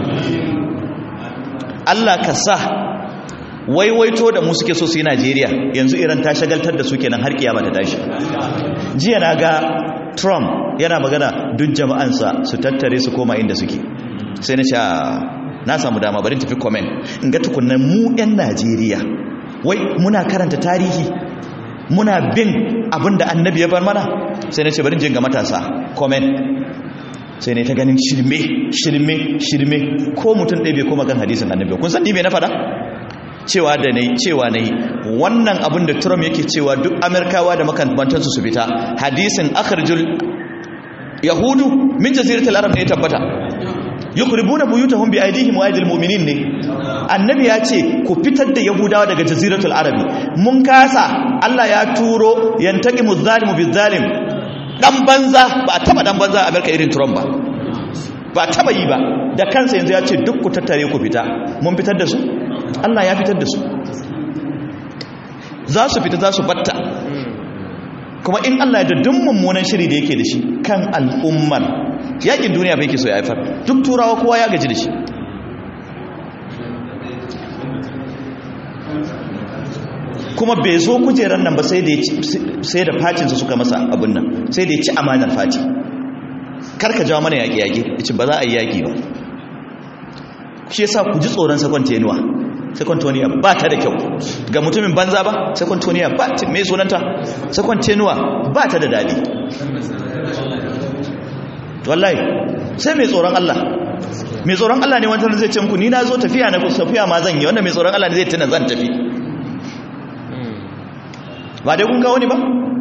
Allah ka sa waiwaito da mu suke so su yi Najeriya yanzu Iran ta shagaltar da su kenan har kiyama ta tashi jiya na ga Trump yana magana duk jama'ansa su tattare su koma inda suke sai na ce na samu dama bari tafi comment in ga tukunan mu 'yan Najeriya wai muna karanta tarihi muna bin abin da annabi ya bar mana sai na ce bari jin ga matasa comment sai ne ta ganin shirme shirme shirme ko mutum ɗaya bai koma kan hadisin annabi kun san ni me na faɗa cewa da nayi cewa nayi wannan abin da Trump yake cewa duk Amerikawa da makamantansu su fita hadisin akhrijul yahudu min jaziratul arab ne tabbata yukhribuna buyutahum bi aydihim wa aydil mu'minin ne annabi ya ce ku fitar da yahudawa daga jaziratul arabi mun kasa Allah ya turo yantaqimu zalimu bizalim dan banza ba a taba dan banza a Amerika irin Trump ba ba taba yi ba da kansa yanzu ya ce duk ku tattare ku fita mun fitar da su Allah ya fitar da su za su fita za su batta kuma in Allah ya da duk mummunan shiri da yake da shi kan al'ummar yakin duniya bai ke so ya haifar duk turawa kowa ya gaji da shi kuma bai zo kujerar nan ba sai da facinsa suka masa abin nan sai da ya ci amanar faci karka jawo mana yaƙi-yaƙi ya ce ba za a yi yaƙi ba shi yasa ku ji tsoron sakwanteniya sakwanteniya ba ta da kyau ga mutumin banza ba sakwanteniya ba ta mai sunanta sakwanteniya ba ta da daɗi wallahi sai mai tsoron Allah mai tsoron Allah ne wanda zai ce muku ni na zo tafiya na tafiya ma zan yi wanda mai tsoron Allah ne zai tuna zan tafi ba dai kun kawo ni ba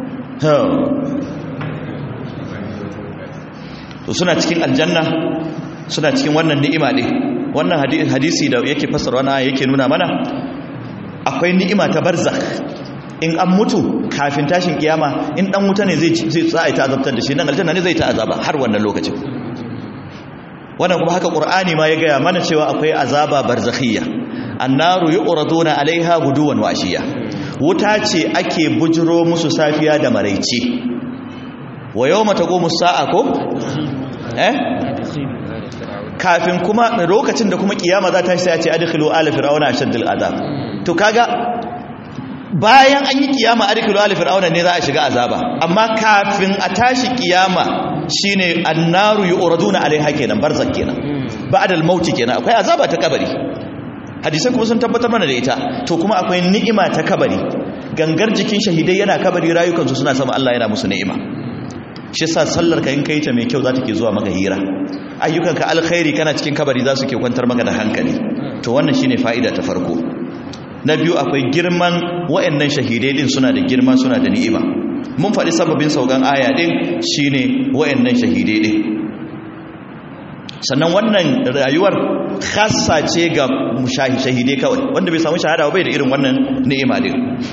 to suna cikin aljanna suna cikin wannan ni'ima ne wannan hadisi da yake fasara wannan yake nuna mana akwai ni'ima ta barzakh in an mutu kafin tashin kiyama in dan wuta ne zai zai tsaya ta azabtar da shi nan aljanna ne zai ta azaba har wannan lokacin wannan kuma haka qur'ani ma ya gaya mana cewa akwai azaba barzakhiyya annaru yu'raduna alaiha guduwan washiya wuta ce ake bujiro musu safiya da maraice wa yawma taqumu sa'a ko eh kafin kuma lokacin da kuma kiyama za ta shi sai a ce adkhilu ala fir'auna ashaddal azab to kaga bayan an yi kiyama adkhilu ala fir'auna ne za a shiga azaba amma kafin a tashi kiyama shine annaru yu'raduna alaiha kenan barzak kenan ba'da al-maut kenan akwai azaba ta kabari hadisai kuma sun tabbatar mana da ita to kuma akwai ni'ima ta kabari gangar jikin shahidai yana kabari rayukansu suna sama Allah yana musu ni'ima shi yasa sallar ka in kai ta mai kyau za ta ke zuwa maka hira ayyukanka alkhairi kana cikin kabari za su ke kwantar maka da hankali to wannan shine fa'ida ta farko na biyu akwai girman wa'annan shahidai din suna da girma suna da ni'ima mun faɗi sababin saukan aya din shine wa'annan shahidai din sannan wannan rayuwar khassa ce ga shahidai kawai wanda bai samu shahada bai da irin wannan ni'ima din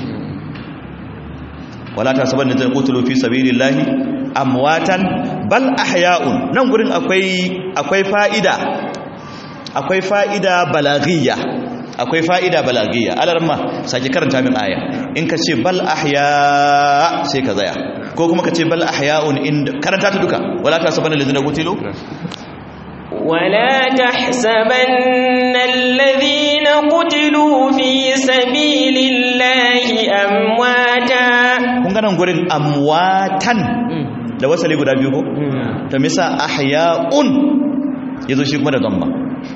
wala ta saban da zai kutulu fi sabilillahi amwatan bal ahya'un nan gurin akwai akwai fa'ida akwai fa'ida balagiyya akwai fa'ida balagiyya alarma sake karanta min aya in ka ce bal ahya sai ka zaya ko kuma ka ce bal ahya'un inda karanta ta duka wala ta saban da zai kutulu ولا تحسبن الذين قتلوا في سبيل الله أمواتا kun ganin gurin amwatan da wasali guda biyu ko ta misa ahya'un yazo shi kuma da dhamma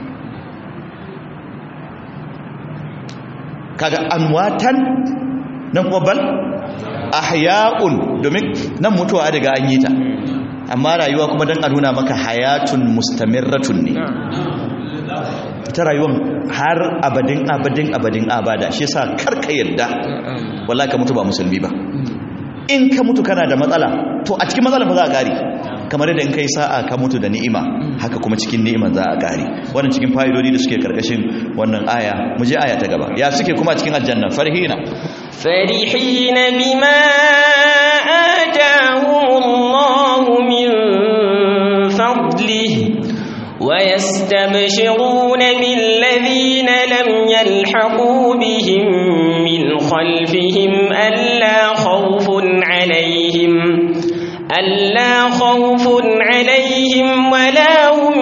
kaga amwatan nan kuma bal ahya'un domin nan mutuwa daga an yi ta amma rayuwa kuma don a nuna maka hayatun mustamirratun ne ita rayuwan har abadin abadin abadin abada shi yasa karka yadda wallahi ka mutu ba musulmi ba in ka mutu kana da matsala to a cikin matsalar ba za a gari kamar yadda in kai sa'a ka mutu da ni'ima haka kuma cikin ni'iman za a gari wannan cikin fa'idodi da suke karkashin wannan aya mu je aya ta gaba ya suke kuma cikin aljanna farhina فرحين بما آتاهم الله من فضله ويستبشرون بالذين لم يلحقوا بهم من خلفهم ألا خوف عليهم ألا خوف عليهم ولا هم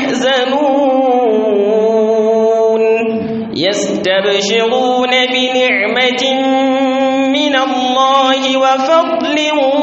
يحزنون يستبشرون بنعمة من الله وفضل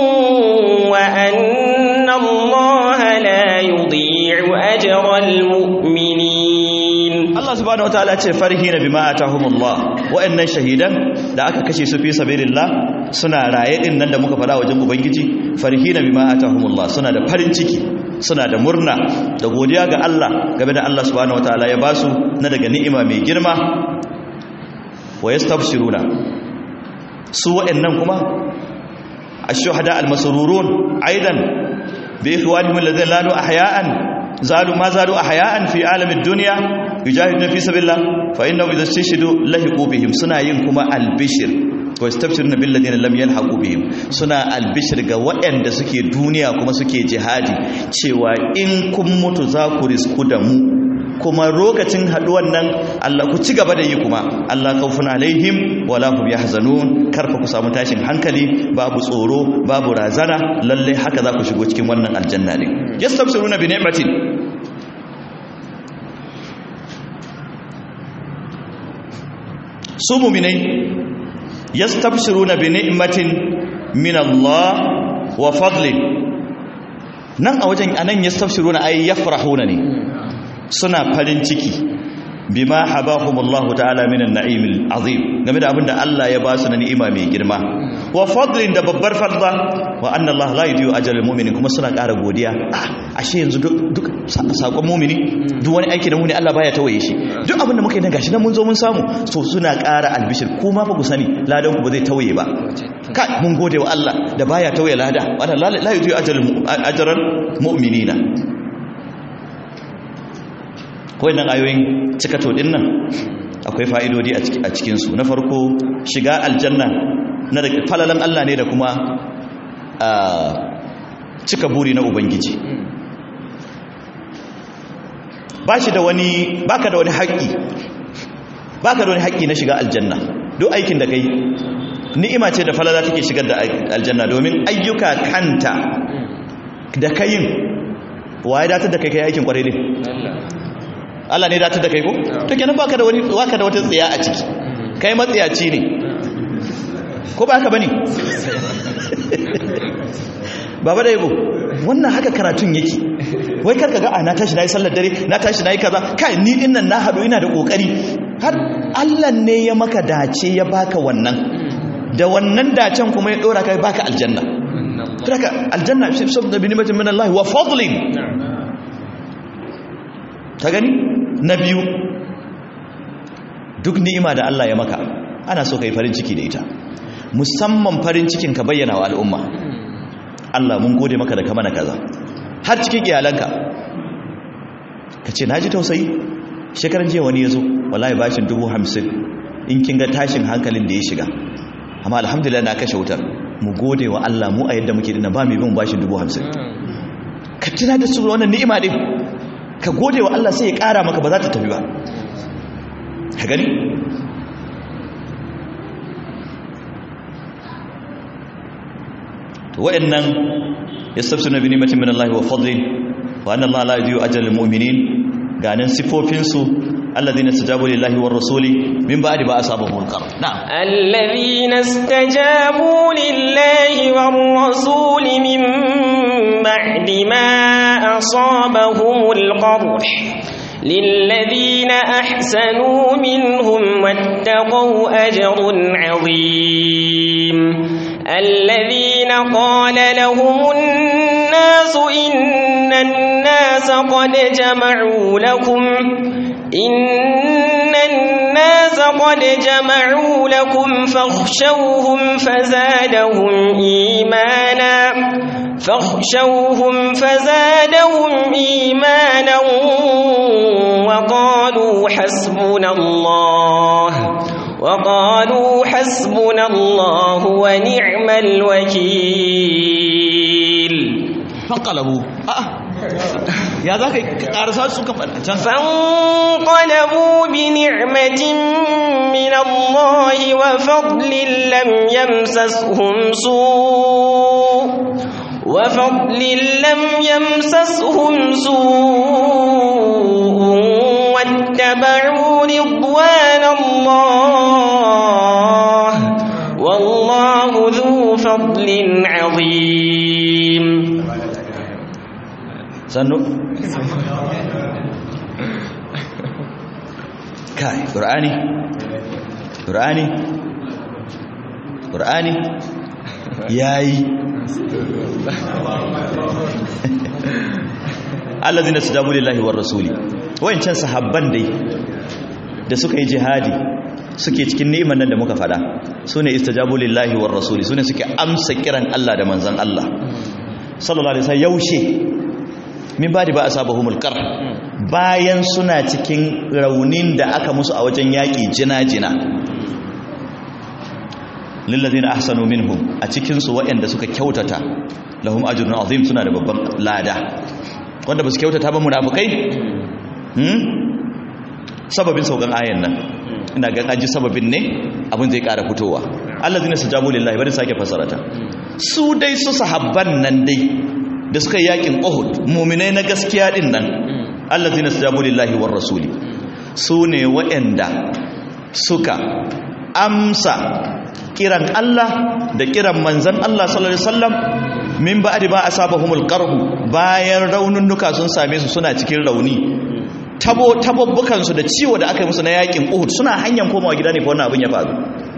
وأن الله لا يضيع أجر المؤمنين Allah subhanahu wataala ce farhina bima atahumullah wa'annan shahidan da aka kashe su fi sabilillah suna raye din nan da muka fada wajen ubangiji farhina bima atahumullah suna da farin ciki suna da murna da godiya ga Allah game da Allah subhanahu wataala ya basu na daga ni'ima mai girma wa yastabshiruna su wa'annan kuma ash-shuhada al-masrurun aidan bi ikhwanihim alladhina lanu ahya'an zalu ma zalu ahya'an fi alamid dunya yujahiduna fi sabilillah fa innahu idha istashidu lahiqu bihim suna yin kuma albishir wa yastabshiruna bil ladina lam yalhaqu bihim suna albishir ga waɗanda suke duniya kuma suke jihadi cewa in kun mutu za ku risku da mu kuma lokacin haduwan nan Allah ku ci gaba da yi kuma Allah kaufun alaihim wala hum yahzanun karfa ku samu tashin hankali babu tsoro babu razana lalle haka za ku shigo cikin wannan aljanna ne yastabshiruna bi ni'matin su mu'minai yastabshiruna bi ni'matin min Allah wa fadlin nan a wajen anan yastabshiruna ay yafrahuna ne suna farin ciki bima habahumullahu ta'ala minan na'imil azim game da abinda Allah ya ba su na ni'ima mai girma wa fadlin da babbar fadla wa anna Allah la yudiyu ajral mu'minin kuma suna ƙara godiya ashe yanzu duk sakon mu'mini duk wani aiki da mu'mini Allah baya tawaye shi duk abinda muka yi nan gashi nan mun zo mun samu so suna ƙara albishir kuma fa ku sani ladan ku ba zai tawaye ba kai mun gode wa Allah da baya tawaye lada wa la yudiyu ajral mu'minina kawai nan ayoyin cikato din nan akwai fa'idodi a cikinsu na farko shiga aljanna na da falalan Allah ne da kuma cika buri na ubangiji ba shi da wani baka da wani haƙƙi baka da wani haƙƙi na shiga aljanna duk aikin da kai ni'ima ce da falala take shigar da aljanna domin ayyuka kanta da kayin waye datar da kai kai aikin kwarai ne Allah ne datar da kai ko to kenan baka da wani baka da wata tsiya a ciki kai matsiyaci ne ko ba haka bane baba da yabo wannan haka karatun yake wai karka ga a na tashi nayi sallar dare na tashi nayi kaza kai ni din nan na hadu ina da kokari har Allah ne ya maka dace ya baka wannan da wannan dacen kuma ya dora kai baka aljanna Traka aljanna fi sabda bi nimatin min Allah wa fadlin ta gani na biyu duk ni'ima da Allah ya maka ana so kai farin ciki da ita musamman farin cikin ka bayyana wa al'umma Allah mun gode maka da ka mana kaza har cikin iyalanka ka ce naji tausayi shekaran jiya wani ya zo wallahi bashin dubu hamsin in kin ga tashin hankalin da ya shiga amma alhamdulillah na kashe wutar mu gode wa Allah mu a yadda muke dina ba mai bin bashin dubu hamsin ka tuna da su wannan ni'ima din ka gode wa Allah sai ya ƙara maka ba za ta tafi ba ka gani to wa'annan yastabsuna bi ni'matin min Allah wa fadlin wa anna Allah la yudiyu ajral mu'minin ganin sifofin su alladhina istajabu lillahi war rasuli min ba'di ba asabahum al-qar na'am alladhina istajabu lillahi war rasuli min ba'di ma asabahum al-qarh للذين أحسنوا منهم واتقوا أجر عظيم الذين قال لهم الناس إن الناس قد جمعوا لكم إن الناس قد جمعوا لكم فاخشوهم فزادهم إيمانا فاخشوهم فزادهم إيمانا وقالوا حسبنا الله وقالوا حسبنا الله ونعم الوكيل فانقلبوا يا ذاك قارسات سوكا فانقلبوا بنعمة من الله وفضل لم يمسسهم سوء وفضل لم يمسسهم سوء واتبعوا رضوان الله والله ذو فضل عظيم sannu kai ƙur'ani ƙur'ani ƙur'ani yayi allazina tajabu lillahi war rasuli wayancan sahabban dai da suka yi jihadi suke cikin ni'imar nan da muka fada sune istajabu lillahi war rasuli sune suke amsa kiran Allah da manzon Allah sallallahu alaihi wasallam yaushe min badi ba asabahumul qar bayan suna cikin raunin da aka musu a wajen yaki jina-jina lillazina ahsanu minhum a cikin su waɗanda suka kyautata lahum ajrun azim suna da babban lada wanda ba su kyautata ba munafikai hmm sababin saukan ayan nan ina ga aji sababin ne abin zai ƙara fitowa allazina sajabu lillahi bari sake fasarata su dai su sahabban nan dai da suka yakin Uhud mu'minai na gaskiya din nan allazina sajabu lillahi war rasuli su ne waɗanda suka amsa kiran Allah da kiran manzan Allah sallallahu alaihi wasallam min ba'di ba asabahumul qarhu bayan raununnuka sun same su suna cikin rauni tabo tababbukan su da ciwo da aka yi musu na yakin Uhud suna hanyar komawa gida ne fa wannan abin ya faru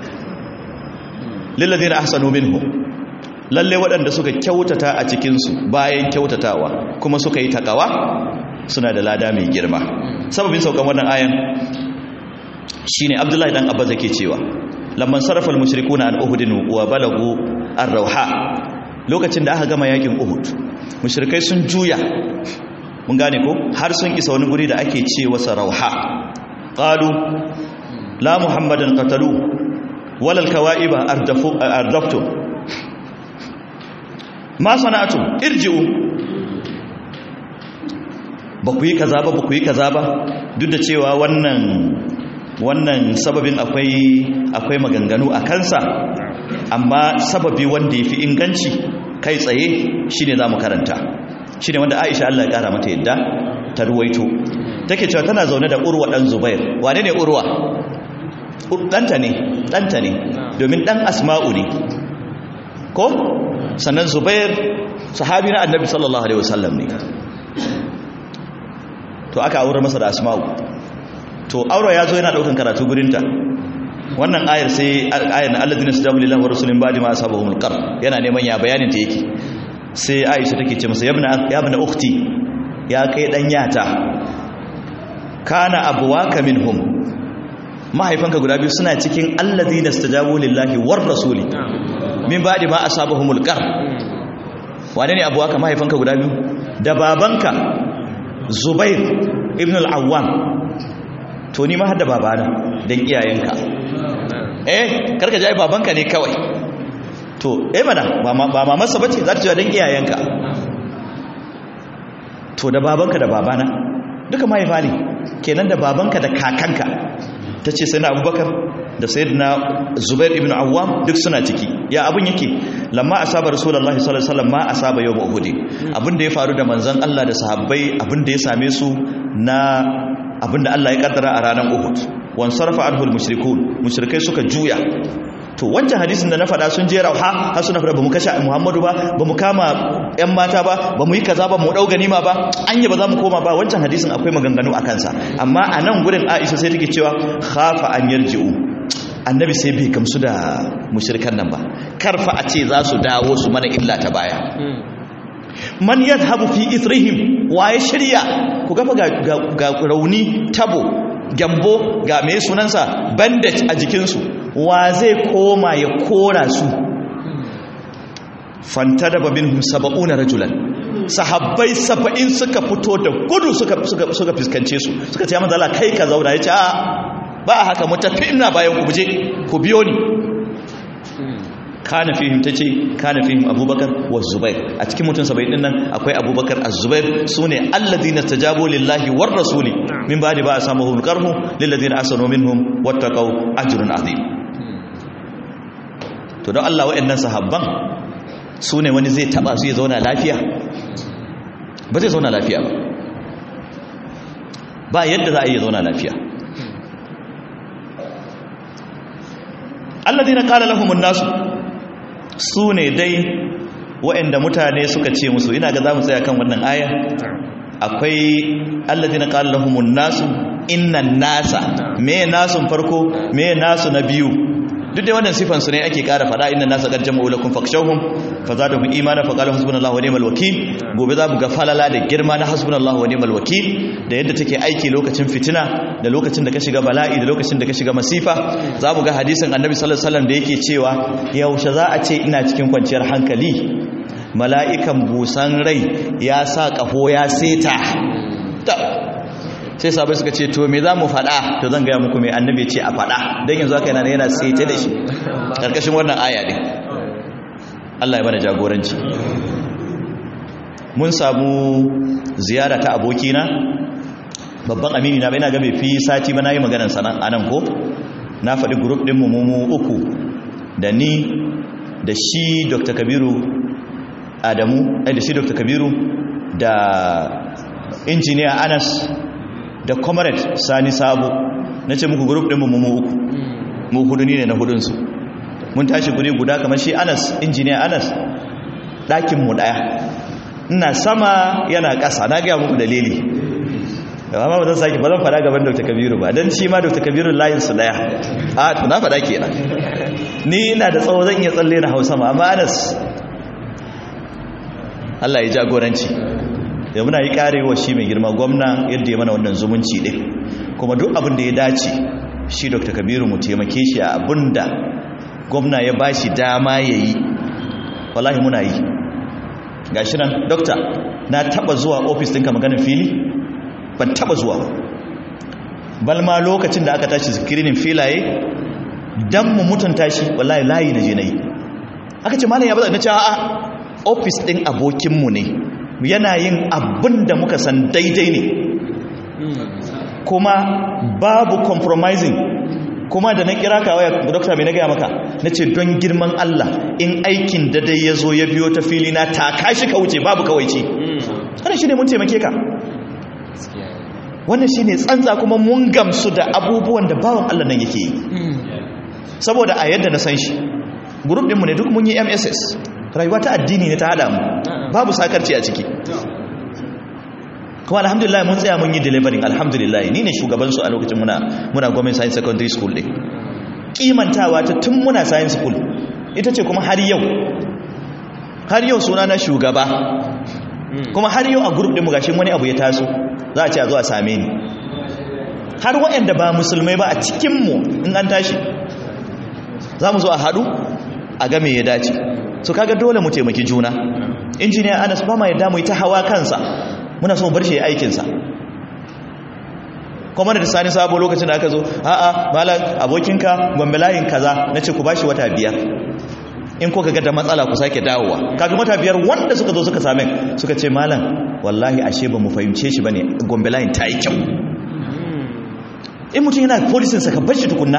lil ladina ahsanu minhum lalle waɗanda suka kyautata a cikin su bayan kyautatawa kuma suka yi takawa suna da lada mai girma sababin saukan wannan ayan shine Abdullahi dan Abba zake cewa lamman sarrafa mushrikuna an uhudin wa balagu ar-rauha lokacin da aka gama yakin uhud mushrikai sun juya mun gane ko har sun isa wani guri da ake ce wasa rauha qalu la muhammadan qatalu wala al-kawa'iba ardafu ardaftu ma sana'atu irji'u ba ku yi kaza ba ba ku yi kaza ba duk da cewa wannan wannan sababin akwai akwai maganganu a kansa amma sababi wanda ya fi inganci kai tsaye shine za mu karanta shine wanda aisha Allah ya kara mata yadda ta ruwaito take cewa tana zaune da urwa dan zubair wane ne urwa ɗanta ne ɗanta ne domin ɗan asma'u ne ko sannan zubair sahabi na annabi sallallahu alaihi wasallam ne to aka aure masa da asma'u to aure ya zo yana daukan karatu gurinta wannan ayar sai ayar alladhina stajabu lillahi wa rasulin ba'di ma asabahumul qar yana neman ya bayanin ta yake sai Aisha take ce masa yabna yabna ukhti ya kai dan yata kana abwaka minhum mahaifanka guda biyu suna cikin alladhina stajabu lillahi war rasuli min ba'di ma asabahumul qar wane ne abwaka mahaifanka guda biyu da babanka Zubair ibn al-Awwam to ni ma har da babana dan iyayenka eh karka ji babanka ne kawai to eh mana ba mamarsa bace za ta ce dan iyayenka to da babanka da babana duka mahaifa ne kenan da babanka da kakanka ta ce sai na abubakar da sayyidina zubair ibn awwam duk suna ciki ya abun yake lamma asaba rasulullahi sallallahu alaihi wasallam ma asaba yawm uhud abin da ya faru da manzon Allah da sahabbai abin da ya same su na abinda Allah ya kaddara a ranar Uhud wan sarfa anhu al-mushrikun mushrikai suka juya to wancan hadisin da na faɗa sun je rauha har suna faɗa bamu kashe Muhammadu ba bamu kama ƴan mata ba bamu yi kaza ba mu dau ganima ba anya ba za mu koma ba wancan hadisin akwai maganganu akan sa amma a nan gurin Aisha sai take cewa khafa an yarji'u annabi sai bai gamsu da mushrikan nan ba karfa a ce za su dawo su mana illa ta baya man yadhhabu fi ithrihim waye shirya ku gafa ga rauni tabo gyambo ga mai sunansa bandage a jikinsu wa zai koma ya kora su fanta da babin saba'una rajulan sahabbai saba'in suka fito da gudu suka fuskance su suka ce ya manzala kai ka zauna ya ce ba a haka mutafi ina bayan ku buje ku biyo ni kana fihim ta ce kana fihim abubakar wa zubair a cikin mutum saba'in din nan akwai abubakar a zubair su ne alladina tajabu lillahi war rasuli min ba da ba a samu hulkarhu lilladina asanu minhum wattaqau ajrun azim to don Allah wa'annan sahabban su ne wani zai taba su ya zauna lafiya ba zai zauna lafiya ba ba yadda za a yi zauna lafiya alladina qala lahumun nasu su ne dai waɗanda mutane suka ce musu ina ga za mu tsaya kan wannan aya akwai alladina qala lahumun nasu innan nasa me nasun farko me nasu na biyu duk da wannan sifan su ne ake ƙara faɗa innan nasa qad jama'u lakum fakshawhum fazadahum imana fa qala hasbunallahu wa ni'mal wakeel gobe za mu ga falala da girma na hasbunallahu wa ni'mal wakeel da yadda take aiki lokacin fitina da lokacin da ka shiga bala'i da lokacin da ka shiga masifa za mu ga hadisin annabi sallallahu alaihi wasallam da yake cewa yaushe za a ce ina cikin kwanciyar hankali mala'ikan busan rai ya sa ƙaho ya seta sai sabai suka ce to me za mu faɗa to zan gaya muku mai annabi ce a faɗa don yanzu haka yana yana saita da shi ƙarƙashin wannan aya ɗin Allah ya mana jagoranci mun samu ziyara ta abokina babban amini na bai na ga bai fi sati ba na yi maganar sana a nan ko na faɗi grup ɗin mu uku da ni da shi dr kabiru adamu ai da shi dr kabiru da injiniya anas da comrade sani sabo na ce muku grup ɗinmu mu uku mu hudu ne na hudunsu mun tashi guri guda kamar shi anas injiniya anas ɗakinmu ɗaya ina sama yana ƙasa na gaya muku dalili amma ba zan sake ba zan fada gaban dr kabiru ba don shi ma dr kabiru layinsu ɗaya a to na fada kenan ni ina da tsawo zan iya tsalle na hausa ma amma anas Allah ya jagoranci da muna yi karewa shi mai girma gwamna yadda ya mana wannan zumunci ɗin kuma duk abin da ya dace shi dr kabiru mu taimake shi a abin da gwamna ya ba shi dama ya yi wallahi muna yi ga shi nan dokta na taba zuwa ofis ɗinka maganin fili ban taba zuwa balma lokacin da aka tashi zikirinin filaye dan mu mutunta shi wallahi layi na je na yi aka ce malam ya bada na ce a'a ofis ɗin abokinmu ne yana yin abin da muka san daidai ne kuma babu compromising kuma da na kira ka waya dokta mai na gaya maka na ce don girman Allah in aikin da dai ya zo ya biyo ta fili na taka shi ka wuce babu kawaici wannan shi ne mun taimake ka wannan shi ne tsantsa kuma mun gamsu da abubuwan da bawan Allah nan yake yi saboda a yadda na san shi group ɗinmu ne duk mun yi mss rayuwa ta addini ne ta hada mu babu sakarci a ciki kuma alhamdulillah mun tsaya mun yi delivering alhamdulillah ni ne shugabansu a lokacin muna muna government science secondary school ɗin kimantawa ta tun muna science school ita ce kuma har yau har yau suna na shugaba kuma har yau a group ɗin mu gashin wani abu ya taso za a ce a zo a same ni har waɗanda ba musulmai ba a cikinmu in an tashi za mu zo a haɗu a game ya dace so kaga dole mu taimaki juna injiniya anas ba ma yadda mu yi ta hawa kansa muna so mu bar shi ya aikinsa kuma da sani sabo lokacin da aka zo a'a malam abokinka gombe layin kaza na ce ku bashi wata biyar in ko kaga da matsala ku sake dawowa kaga wata biyar wanda suka zo suka same suka ce malam wallahi ashe ba mu fahimce shi bane gombe layin ta yi kyau in mutum yana polisinsa ka bar shi tukunna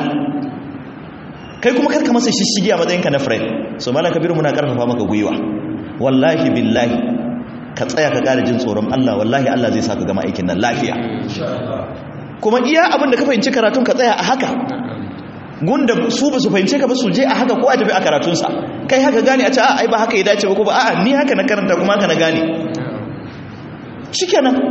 kai kuma karka masa shishigi a matsayinka na friend so malam kabiru muna karfafa maka gwiwa wallahi billahi ka tsaya ka ƙara jin tsoron Allah wallahi Allah zai sa ka gama aikin nan lafiya kuma iya abin da ka fahimci karatun ka tsaya a haka gunda su ba su fahimce ka ba su je a haka ko a tafi a karatunsa kai haka gane a ce ai ba haka ya dace ba ko ba a'a ni haka na karanta kuma haka na gane shikenan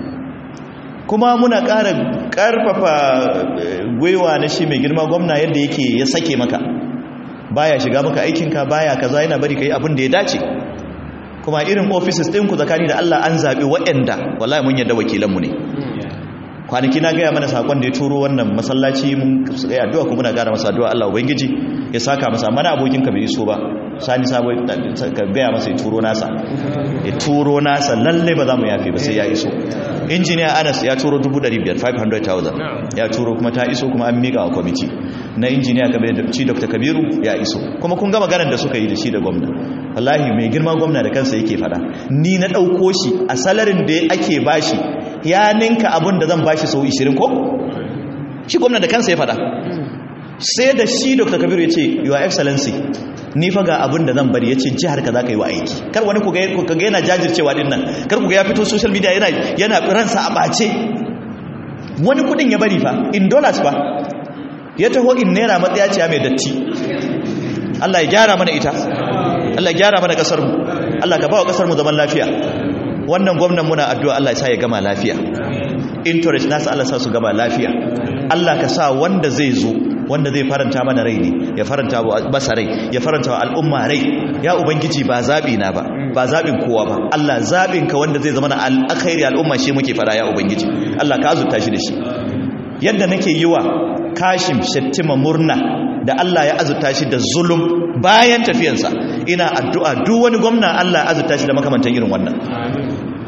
kuma muna ƙara ƙarfafa gwiwa na shi mai girma gwamna yadda yake ya sake maka baya shiga maka aikinka baya kaza yana bari kai abin da ya dace kuma irin offices ɗinku tsakani da Allah an zaɓi waɗanda wallahi mun yadda wakilanmu ne kwanaki na gaya mana sakon da ya turo wannan masallaci mun yi addu'a kuma muna gara masa addu'a Allah ubangiji ya saka masa mana abokin ka bai iso ba sani sabo ka gaya masa ya turo nasa ya turo nasa lalle ba za mu yafe ba sai ya iso injiniya Anas ya turo 500,000 500,000 ya turo kuma ta iso kuma an miƙa wa kwamiti na injiniya Kabiru da ci Dr. Kabiru ya iso kuma kun ga maganar da suka yi da shi da gwamna wallahi mai girma gwamna da kansa yake fada ni na ɗauko shi a salarin da ake bashi ya ninka abin da zan bashi sau 20 ko shi gwamna da kansa ya fada sai da shi dr kabiru ya ce your excellency ni fa ga abin da zan bari ya ce jihar ka za ka yi wa aiki kar wani ku ga yana jajircewa din nan kar ku ga ya fito social media yana yana ransa a ɓace wani kudin ya bari fa in dollars fa ya taho in naira matsayaciya mai datti Allah ya gyara mana ita Allah ya gyara mana kasar mu Allah ka ba wa kasar mu zaman lafiya wannan gwamnan muna addu'a Allah ya sa ya gama lafiya interest nasa Allah sa su gama lafiya Allah ka sa wanda zai zo wanda zai faranta mana rai ne ya faranta wa basa rai ya faranta wa al'umma rai ya ubangiji ba zabi na ba ba zabin kowa ba Allah zabin ka wanda zai zama na alkhairi al'umma shi muke fara ya ubangiji Allah ka azurta shi da shi yadda nake yi wa kashim shattima murna da Allah ya azurta shi da zulum bayan tafiyansa ina addu'a duk wani gwamna Allah ya azurta shi da makamantan irin wannan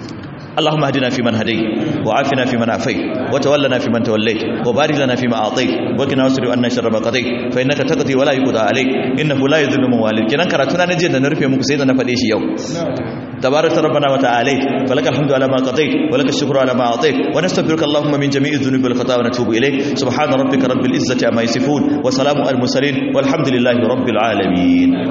اللهم اهدنا فيمن هديت وعافنا فيمن عافيت وتولنا فيمن توليت وبارك لنا فيما اعطيت وقنا واصرف عنا شر ما قضيت فانك تقضي ولا يقضى عليك انه لا يذل من والد kenan karatuna na jiya da na rufe muku sai da na fade shi yau تبارك ربنا وتعالى فلك الحمد على ما قضيت ولك الشكر على ما اعطيت ونستغفرك اللهم من جميع الذنوب والخطايا ونتوب اليك سبحان ربك رب العزه عما يصفون وسلام على المرسلين والحمد لله رب العالمين